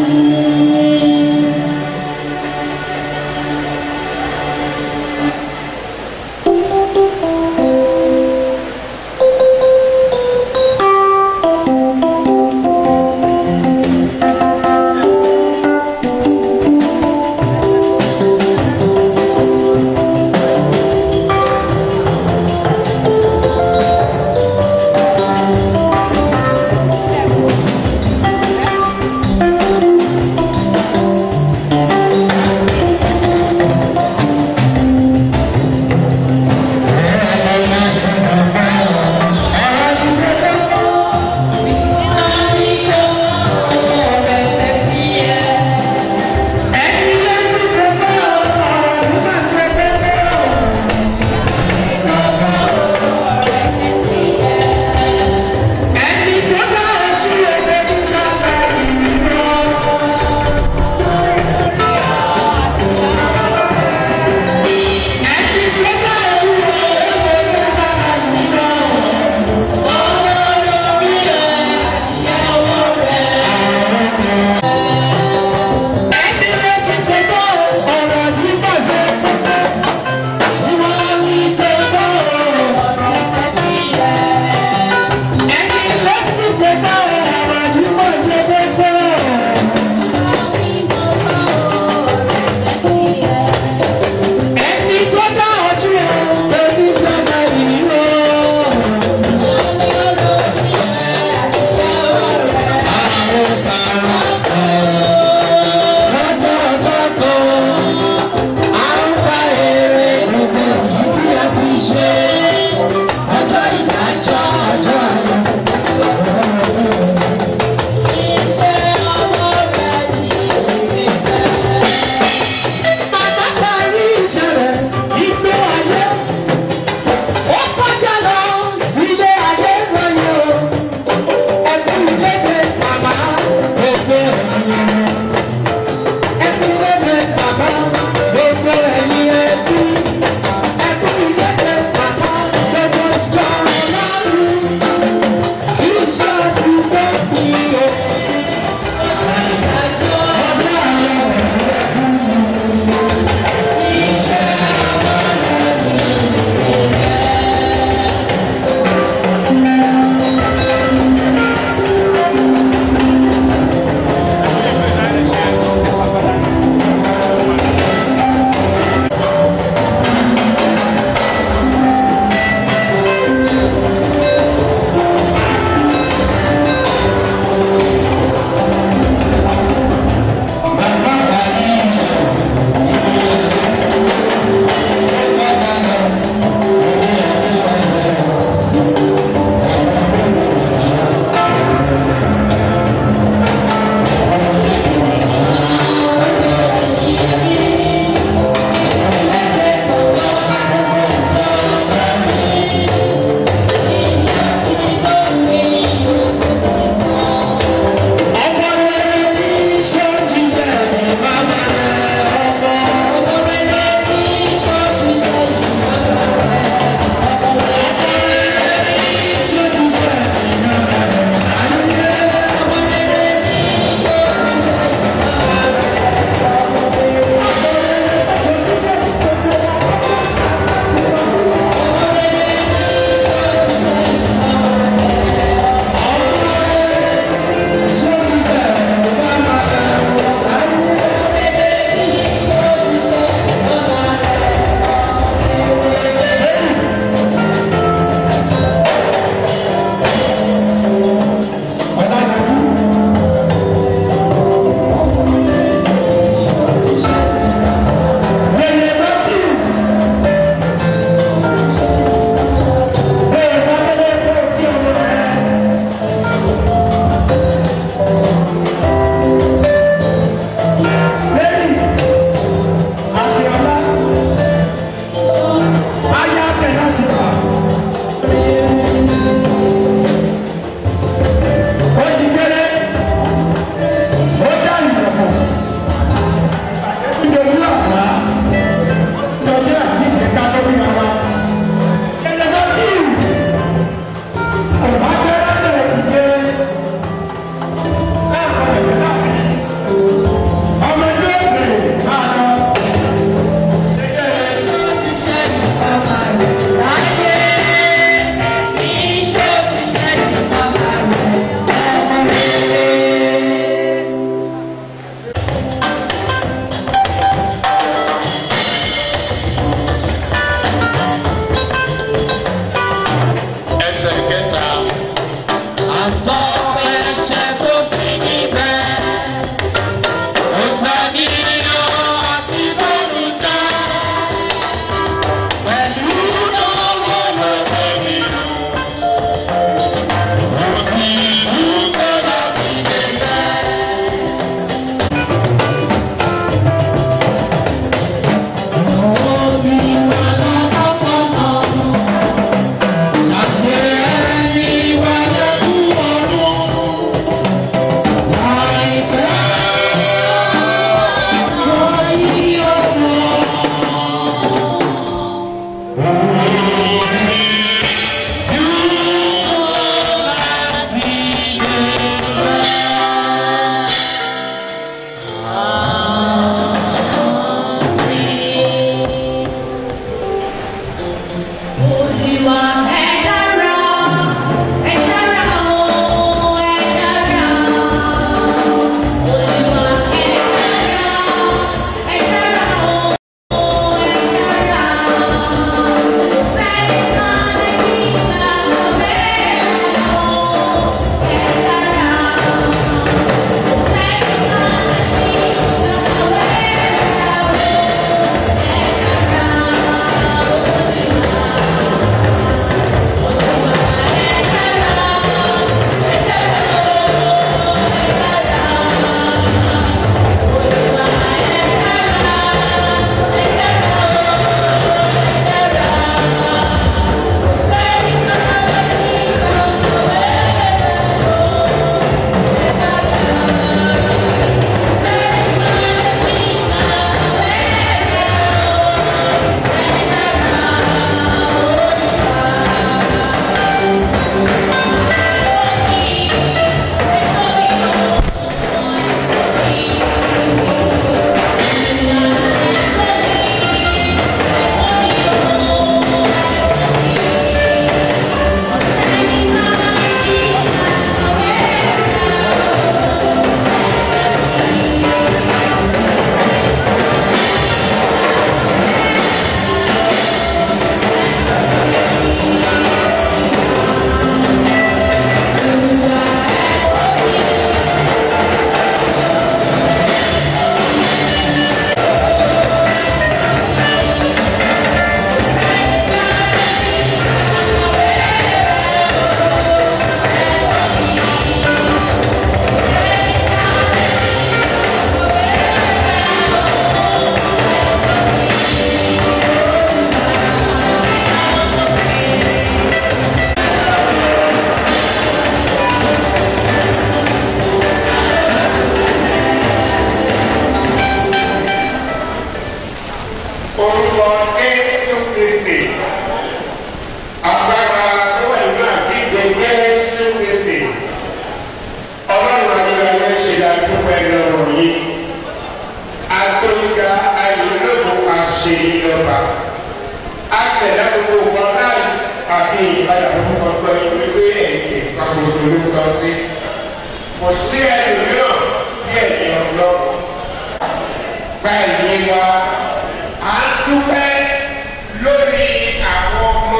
àti ìpadà orúkọ gbọ́ yín wípé ẹ̀yìn ìpapò olórúkọ sí. kò sí ẹlòmíràn bí ẹ̀yìn ọlọ́run. gba ìyẹn wa à ń dúpẹ́ lórí àwọn ọmọ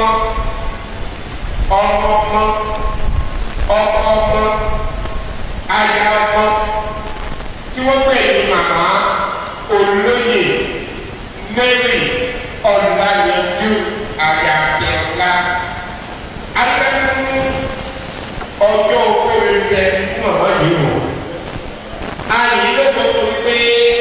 ọmọ ọmọ ọkọ ọmọ aya ọmọ tí wọ́n pè ní màmá olóyè mary ọ̀làyẹ̀dù àyàfẹ́ọ́lá akẹ́kọ̀ọ́ ọjọ́ òkúrẹ́ jẹ fún màmá yìí wò. ayé ló tó tó pé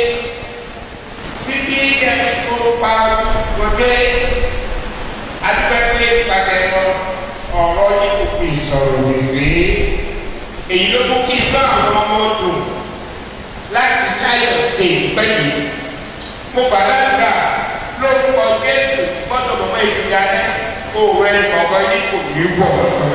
títí ẹni tó pa wọlé adúpẹ́pẹ́ ìpàdé ọ̀rọ̀ yìí kò fi sọ̀rọ̀ wèwé èyí ló mú kí bá àwọn ọmọ dùn láti láyọ̀ ṣe ìpẹ́ yìí. mo bàlágà lórúkọ jésù gbọ́dọ̀ mọ̀mọ́ ìdíjà ní kó rẹ ọ̀gá yìí kò ní wọ̀.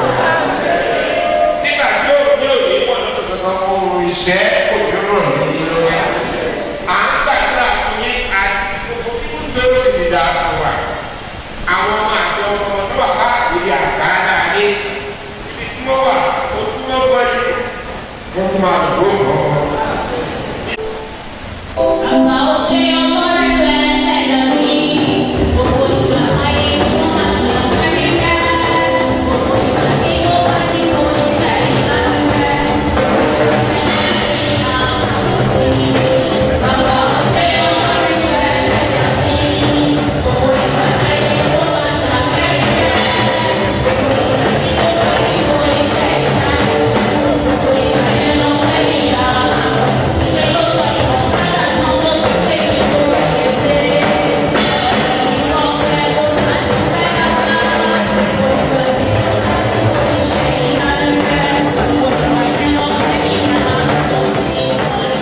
nígbà tí ó ní òní wọ̀ lọ́sọ̀tọ̀ kan kó iṣẹ́ kò ní rọ̀ ní lọ́wọ́. à ń gbàdúrà fún yín àti gbogbo fún tó ti dà fún wa. àwọn ọmọ àti ọmọ tó wà káàkiri àgbáńlá ní ibi tí wọ́n wà ó tún wọ́n gbọ́ yìí wọ́n tún máa lò ó mọ́ ọ́. Àgbà ó ṣe ọlọ́run rẹ̀ lẹ́yìn mi. Gbogbo ìgbà ayé ló máa ṣàfẹ́rí rẹ̀. Gbogbo ìgbà tí ó bá ti kó ní sẹ́yìn lánàá rẹ̀. Àgbà ó ṣe ọlọ́run rẹ̀ lẹ́yìn mi. Gbogbo ìgbà ayé ló máa ṣàfẹ́rí rẹ̀. Gbogbo ìgbà tí ó bá ti kó ní sẹ́yìn lánàá rẹ̀. Gbogbo ìgbà yẹn ló fẹ́ yíyá. Ṣé ló sọ ìwọ̀n padà náà tó ti pé ìlú rẹ̀ kéde? Ìwọ̀n rẹ̀ kò máa ń fẹ́ rárá. Gbogbo ẹbí ló máa ń kó iṣẹ́ ìyanu rẹ̀. Gbogbo ẹbí ló fẹ́ ìyanu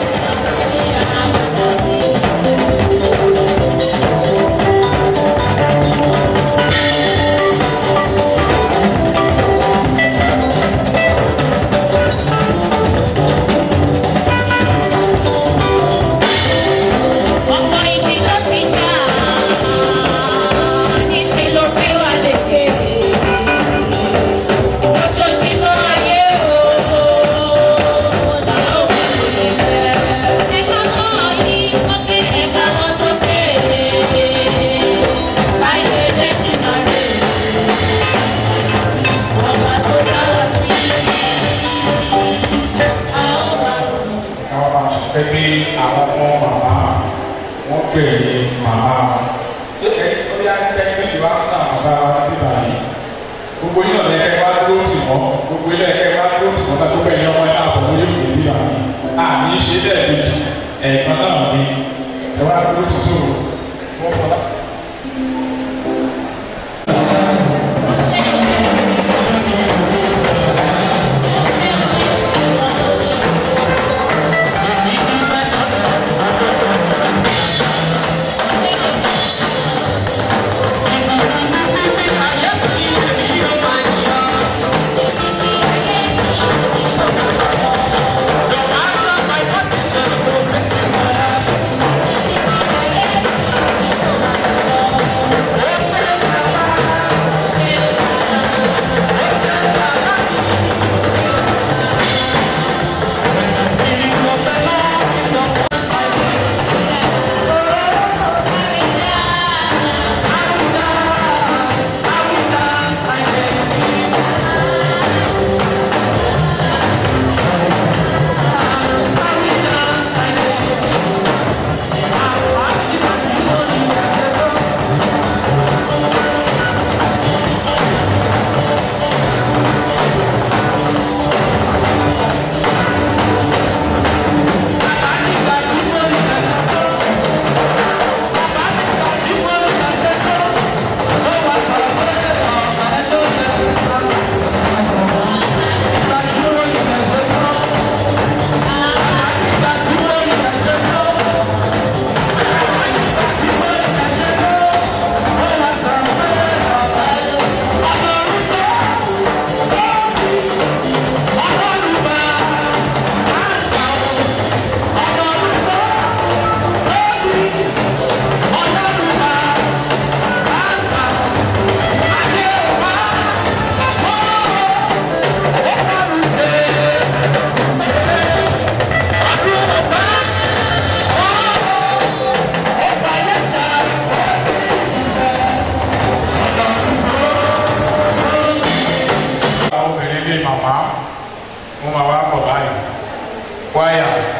Ọkùnrin tí ló ti jà níṣẹ́ ló gbé wà lékè. Ojoojúmọ́ ayé o, ọ̀la ó wà lóye bẹ́ẹ̀. Ẹ̀ka mọ́ yìí sókè ẹ̀ka mọ́ sókè. Báyìí lè dẹ́kun rẹ̀. Ọba tó dá wa sí. A ó wà lóye. àwọn máa ṣe pé àwọn ọmọ màmá wọn pè é màmá wọn. ẹ ó yá tẹ́lifí ìlú wa náà bàbá wa bí báyìí. gbogbo yín ọ̀nà ẹ̀kẹ́ wá dúró tì wọ́n gbogbo ilé ẹ̀kẹ́ wá dúró tì wọ́n náà gbogbo ẹ̀yin ọmọ ẹ̀ka àbọ̀ lórí ìlú bí báyìí. àmì ṣe lẹ́ẹ̀mejì ẹ̀ẹ̀kan náà ni ẹ wá dúró tì tó wọ́n fọlá. Thank you.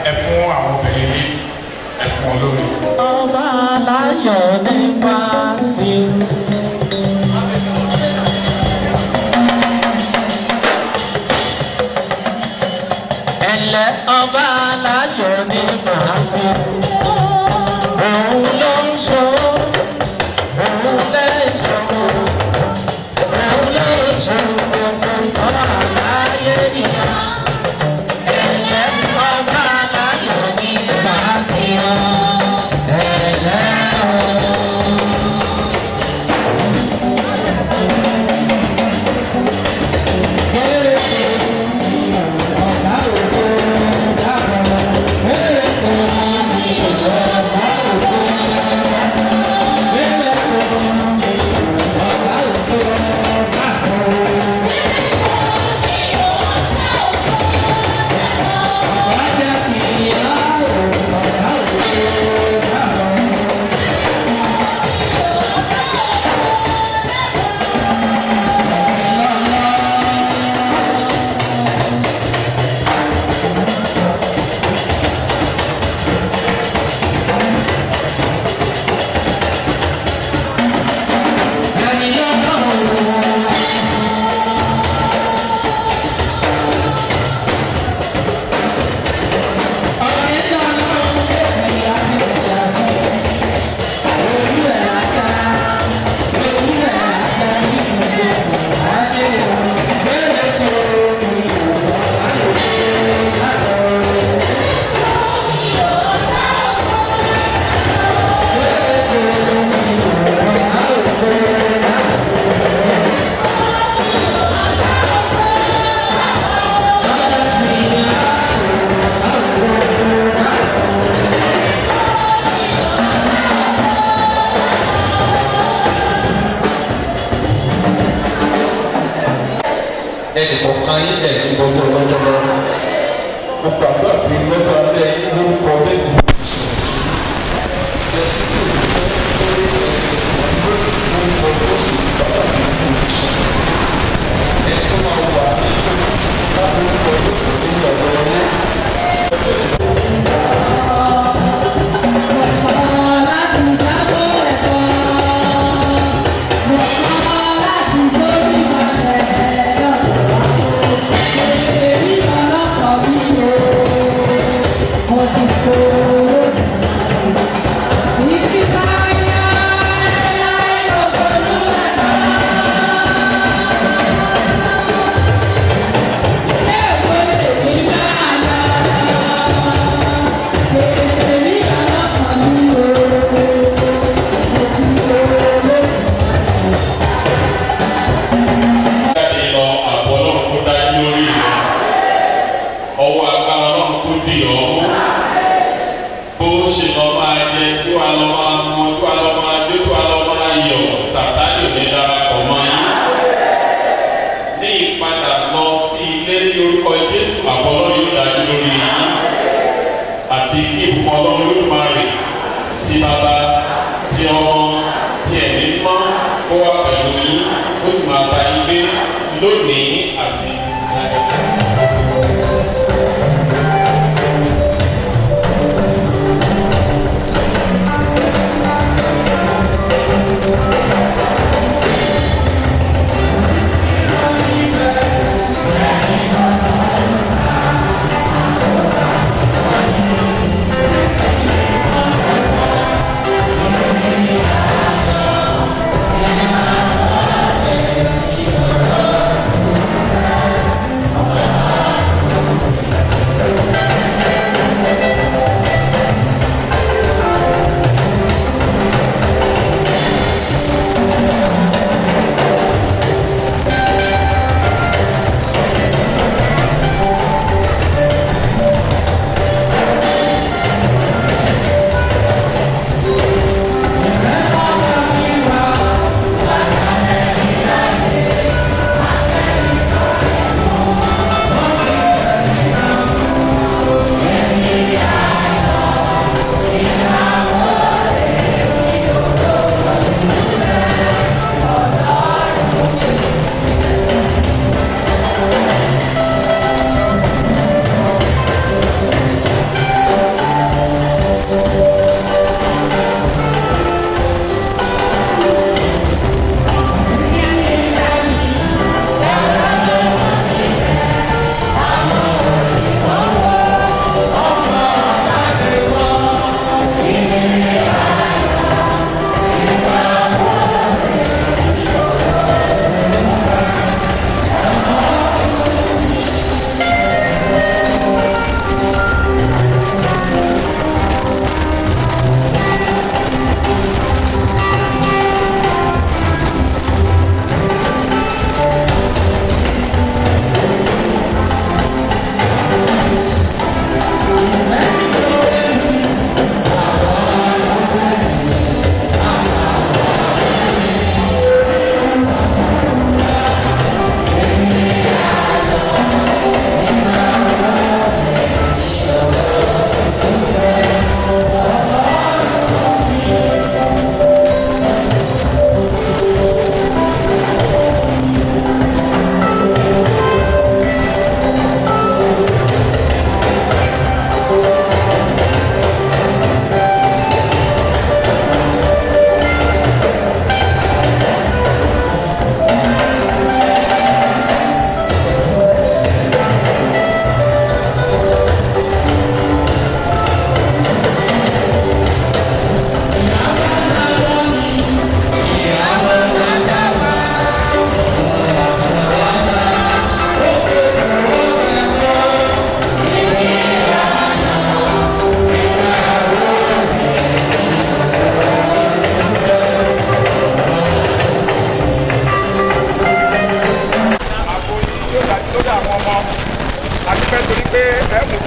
ẹ fún àwọn obìnrin ní ẹ fún wọn lórí. Ọba aláyọ̀ nípa sí. Ẹ̀lẹ́ ọba aláyọ̀ nípa sí. Òun ló ń ṣó, òun lẹ́ṣọ̀, òun ló ń ṣó gbogbo ọba aláyé ìyá. Ẹ̀lẹ́ ọba aláyọ̀ nípa sí. Ẹ̀lẹ́ ẹnì kọ̀ọ̀kan yín ẹ̀ ní gbogbo lọ́jọ́lọ́. mo gbàgbọ́ pé lọ́jọ́ alẹ́ lórúkọ lẹ́nu. jáde lọ àbọ̀ ọlọ́run kó dájú lórí rẹ̀ ọwọ́ agbára ọlọ́run kó dì ọ́ bó ṣe lọ máa jẹ tí wàá lọ máa mú tí wàá lọ máa jó tí wàá lọ máa yọ sàtáàdì òní darapọ̀ mọ́ yín ní ìpadà lọ sí ilé ní orúkọ jésù àbọ̀ ọlọ́run yóò dájú lórí yín àti kí ìbùkún ọlọ́run yóò máa rè tí bàbá tí ọmọ tí ẹ̀mí mọ́ kó wá pẹ̀lú yín ó sì máa bá yín gbé lónìí àti Thank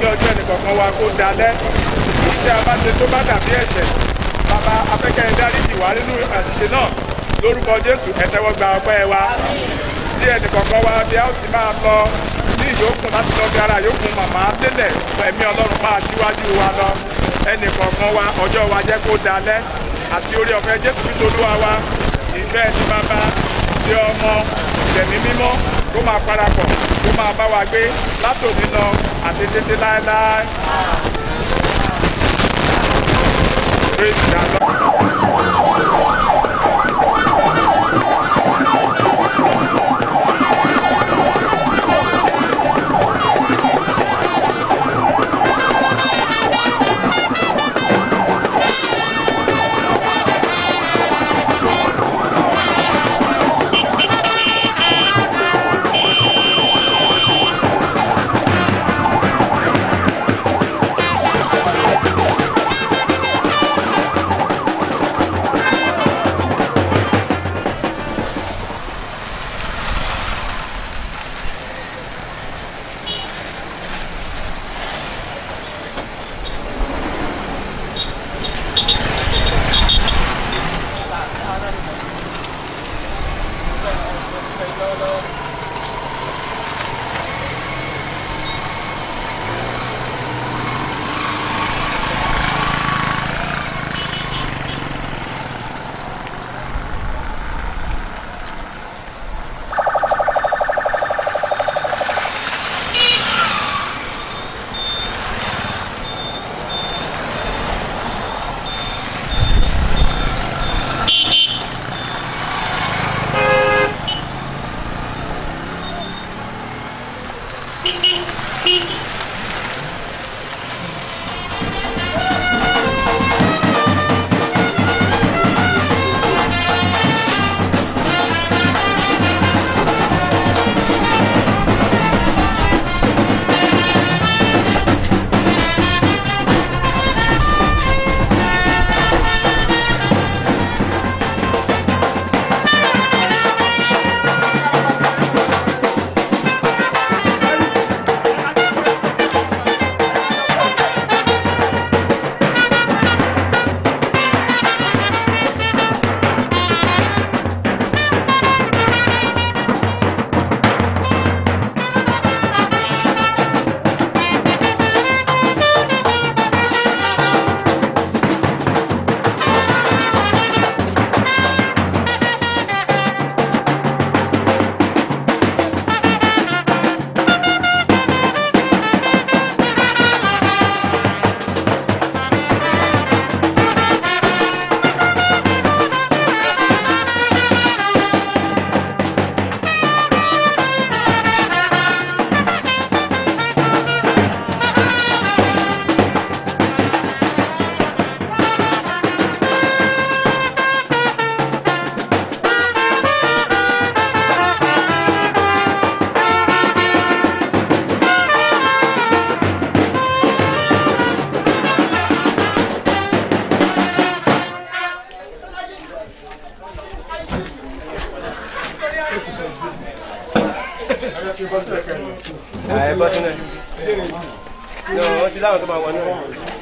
kí ọjọ́ ẹnìkọ̀ọ̀kan wa kó dalẹ̀ èyí tí a bá ṣe tó bá dàbí ẹ̀ṣẹ̀ bàbá afẹ́kẹ́ dáríjì wá nínú àṣìṣe náà lórúkọ jésù ẹ̀tẹ́wọ́ gba ọpẹ́ wa tí ẹnìkọ̀ọ̀kan wa bí a ó ti máa lọ ní ìyókùn láti lọ bí ara yókùn màmá délẹ̀ ẹ̀mí ọlọ́run máa síwájú wa lọ ẹnìkọ̀ọ̀kan wa ọjọ́ wa jẹ́ kó dalẹ̀ àti orí ọ̀fẹ́ jésù kristu olúwa wa ìfẹ́ ti bàbá ti ọmọ ìtẹ̀mí mímọ́ kó máa parapọ̀ kó máa bá wa gbé látòní lọ àti títí láéláé. Praise the Lord. ẹ bọ́ sínú ẹ̀ ní wọ́n ti láwọn tó máa wọ náà.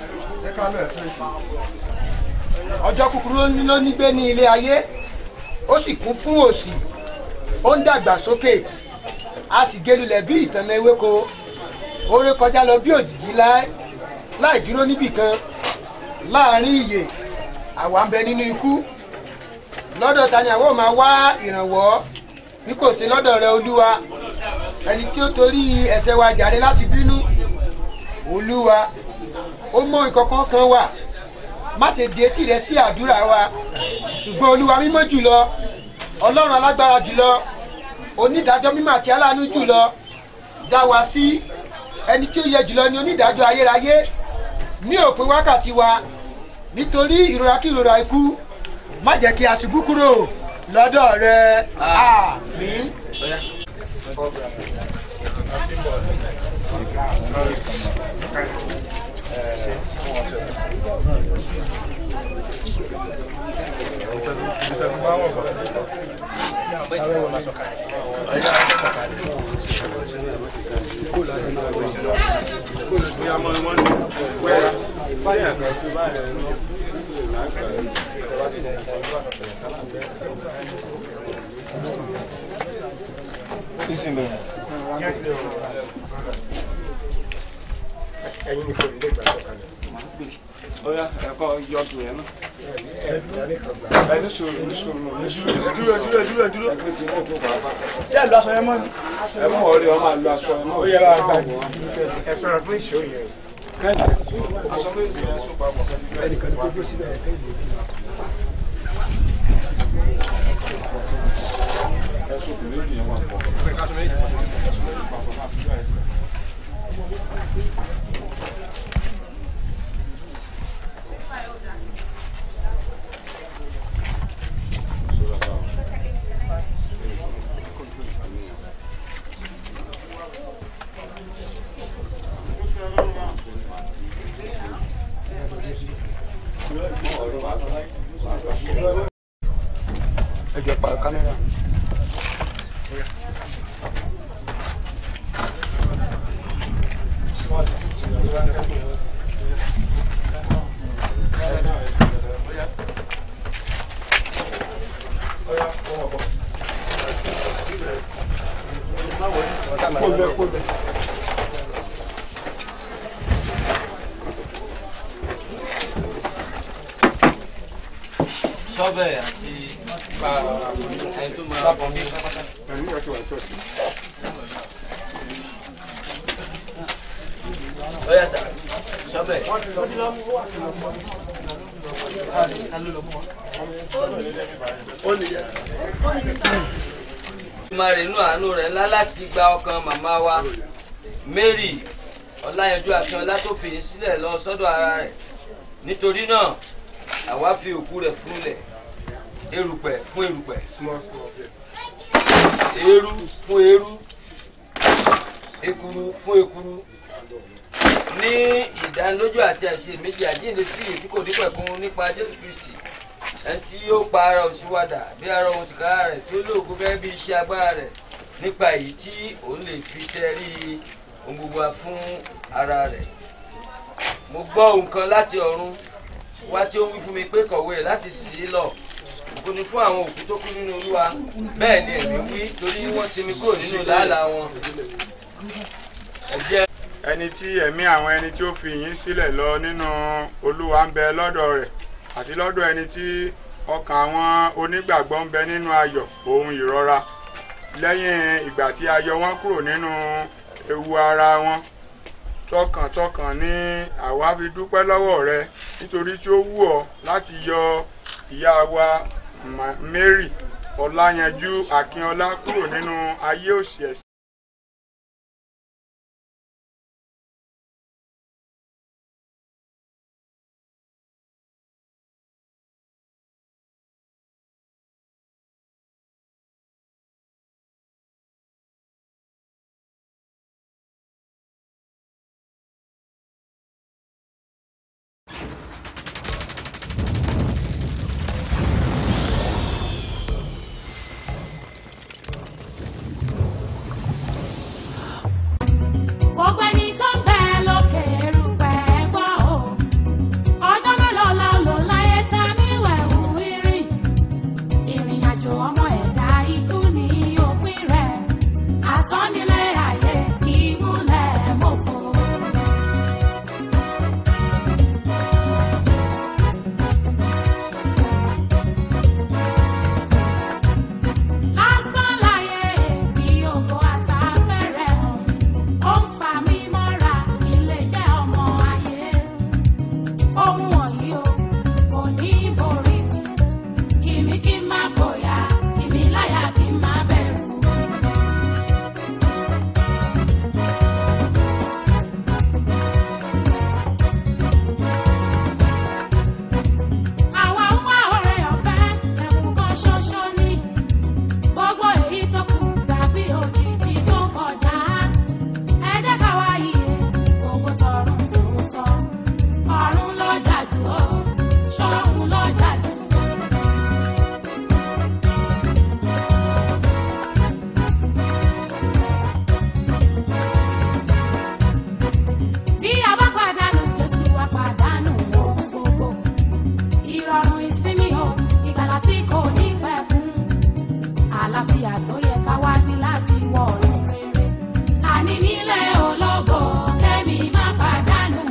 ọjọ́ kúkúrú ló ní gbé ní ilé ayé ó sì kún fún òṣì ó ń dàgbà sókè a sì gelulẹ̀ bí ìtànà ewéko ó ré kọjá lọ bí òjìji láì láì dúró níbì kan láàrin ìyè àwa ń bẹ nínú ikú lọ́dọ̀ ta ni àwọn ò máa wá ìrànwọ́ bí kò sí lọ́dọ̀ rẹ olúwa ẹni tí ó torí ẹ̀ṣẹ̀ wa jàre láti bínú olúwa ó mọ ìkọ̀kan kan wà má ṣe di etí rẹ sí àdúrà wa ṣùgbọ́n olúwa mímọ́ jùlọ ọlọ́run alágbára jùlọ onídàájọ́ mímọ́ àti aláàánú jùlọ dá wa sí ẹni tí ó yẹ jùlọ ní onídàájọ́ ayérayé ní òpin wákàtí wa nítorí ìrora kí ìrora ikú má jẹ́ kí a ṣubú kúrò lọ́dọ̀ rẹ àmín. Ọ̀yá. ẹyin ni kò ní lè gbà sọ̀kalẹ̀. Oya ẹ̀kọ́ yọ̀dù yẹn náà. Ẹni sòrò ní sòrò ní sòrò. dúró dúró dúró dúró. ṣé ẹ lọ aṣọ yẹn mọ́ ni. Ẹ mú ọ̀rẹ́ ọmọ àlọ́ aṣọ ẹ̀ náà. ó yẹ wá gbà ní. ẹ sọ̀rọ̀ fún ìṣó yẹn. Kẹ́ni aṣọ méjì yẹn sọ papọ̀ kẹ́ni ẹnìkan ní gbogbo síbẹ̀ ẹ̀ kẹ́yìn. ẹ̀sùn kò méjì yẹn wà pọ̀. Ẹ̀sùn méjì papọ̀ máa fi jọ ẹsẹ̀. ẹ jọ pa kámẹ́rà. Kólẹ̀ kólẹ̀. sọ́bẹ̀ àti ẹni tó máa bọ̀ ní pápátá. Ọ̀yá sà, sọ́bẹ̀. Ìmọ̀ rẹ̀ inú àánú rẹ̀ ńlá láti gba ọkàn màmá wa Mary Ọláyanjú Akínọlá tó fi sílẹ̀ lọ sọ́dọ̀ ara rẹ̀. Nítorí náà, àwa fi òkú rẹ̀ fúnlẹ̀ erùpẹ̀ fún erùpẹ̀ eérú fún eérú ekuru fún ekuru ní ìdánilójú àti àṣẹ méjì àjíǹde sí èyí tí kò ní pẹ̀kun nípa jésù kristi ẹni tí yóò pa ara òṣìwádà bí ara ohun tìkára rẹ̀ tí ó lóògùn gẹ́gẹ́ bí iṣẹ́ agbára rẹ̀ nípa èyí tí òun lè fi tẹrí ohun gbogbo wa fún ara rẹ̀ mo gbọ́ ohun kan láti ọ̀run wá tí ó wí fún mi pé kọ̀wé rẹ̀ láti sì í lọ kò ní fún àwọn òkú tó kú nínú olúwa bẹ́ẹ̀ ni èmi wí torí wọ́n sinmi kúrò nínú làálàá wọn. ẹ̀jẹ̀ ẹni tí ẹ̀mí àwọn ẹni tí ó fi yín sílẹ̀ lọ nínú olúwa ń bẹ lọ́dọ̀ rẹ̀ àti lọ́dọ̀ ẹni tí ọkàn àwọn onígbàgbọ́ ń bẹ nínú ayọ̀ ohun ìrora lẹ́yìn ìgbà tí a yọ wọ́n kúrò nínú ewu ara wọn tọkàntọkàn ni àwa fi dúpẹ́ lọ́wọ́ rẹ nítorí tí ó wù ọ́ láti yọ ìyá wa Ma- Mary Ọláyanjú Akínọlá kúrò nínú ayé òṣì ẹ̀sìn. ìgboyà tó yẹ ká wá ní láti wọ ọ̀run rere. àní nílé ológo kẹ́mi má pàdánù.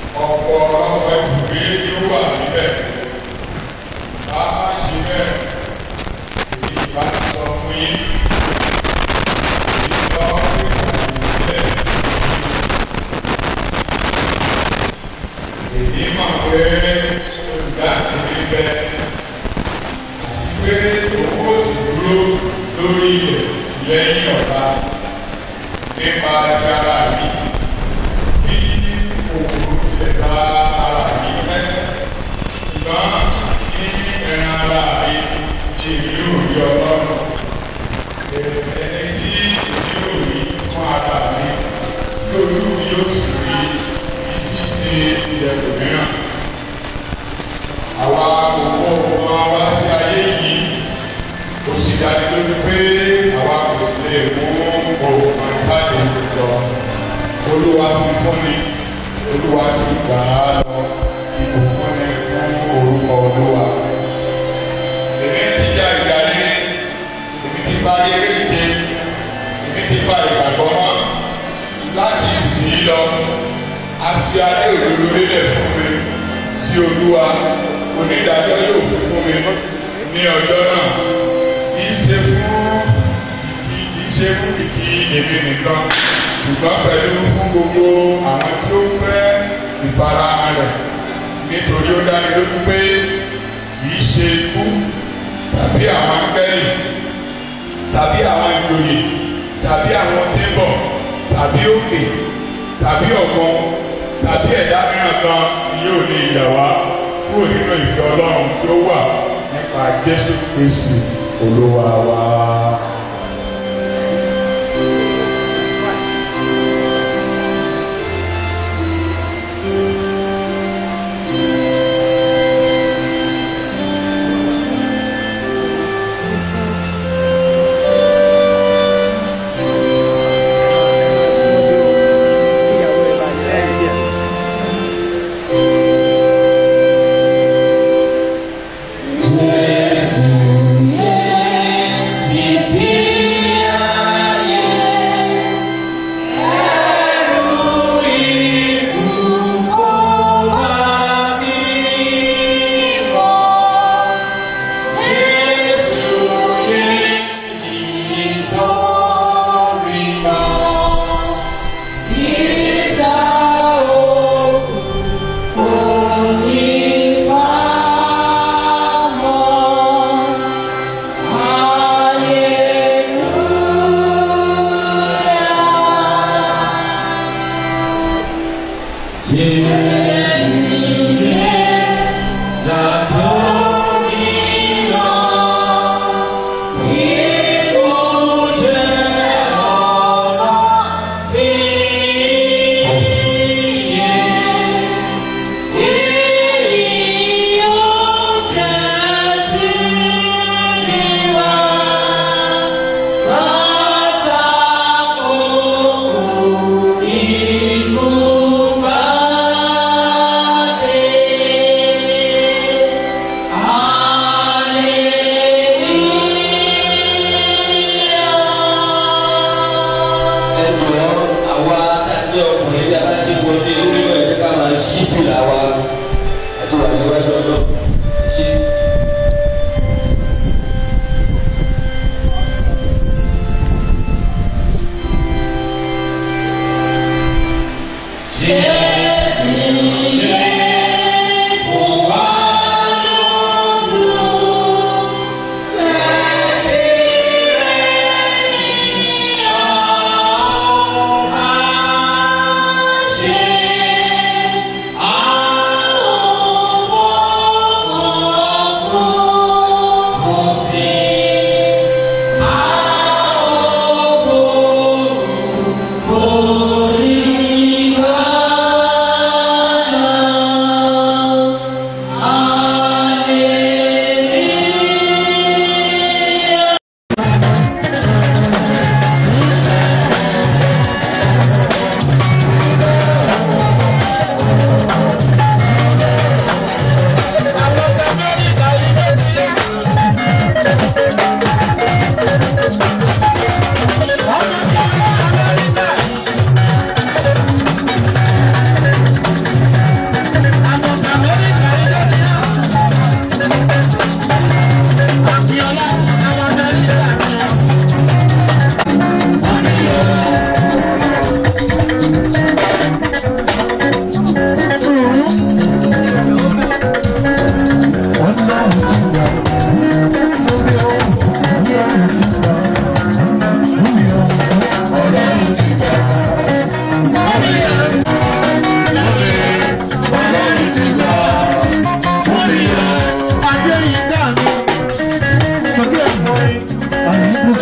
ọ̀pọ̀ ọ̀pọ̀ ìwé ló wà níbẹ̀. a máa ṣe bẹ́ẹ̀ èyí bá ti sọ fún yín. èyí lọ sí ìsàlẹ̀ èyí mọ̀ pé olùdáàbòbí bẹ́ẹ̀ àti pé owó ìdúró lórí ilẹ̀ lẹ́yìn ọ̀la nípa ti ara mi bí òun tilẹ̀ bá ara mi fẹ́ ṣùgbọ́n ní ẹran ara mi ní ìlú òbí ọlọ́run ẹni tí ìlú òbí fún ara mi lórí yóò sì rí ìṣísí ilẹ̀ òmíràn. Àwa òwò wọn wá sí ayé yìí ó sì dájú lójú pé àwa kò lè mú òògùn jáde lọ. Olúwa fi fún ni, Olúwa sì gbà á lọ. Ìbùkún ni fún orúkọ Olúwa. Èmi ti já ìgbà líle, èmi ti bá yé kéde, èmi ti bá ìgbàgbọ́ mọ́. Láti ìsìn yìí lọ, a fi adé òdodo lélẹ̀ fún mi sí Olúwa. Onídàájọ́ yóò fi fún mi ní ọjọ́ náà kì í ṣe fún kì í ṣe fún kìkì èmi nìkan ṣùgbọ́n pẹ̀lú fún gbogbo àwọn tí ó fẹ́ ìfarahàn rẹ̀ nítorí ó dáni lójú pé kì í ṣe ikú tàbí àwọn akẹ́lì tàbí àwọn ìjòyè tàbí àwọn tí ń bọ̀ tàbí òkè tàbí ọ̀gbọ́n tàbí ẹ̀dá mìíràn kan ni yóò ní ìyà wá kúrò nínú ìfẹ́ ọlọ́run tó wà nípa jésù kristi olúwa wa. Bye.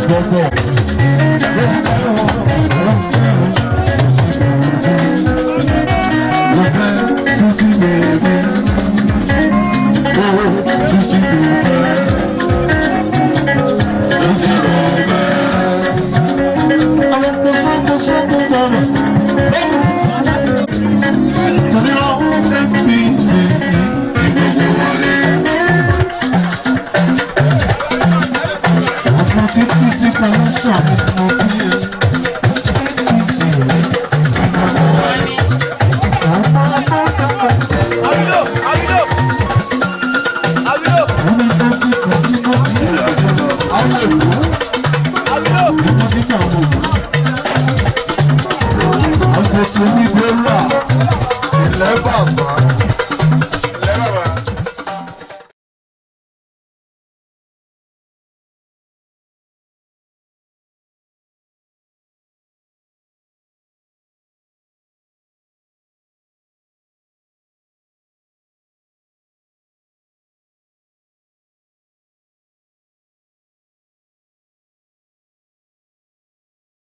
Ilẹ̀ bàbá.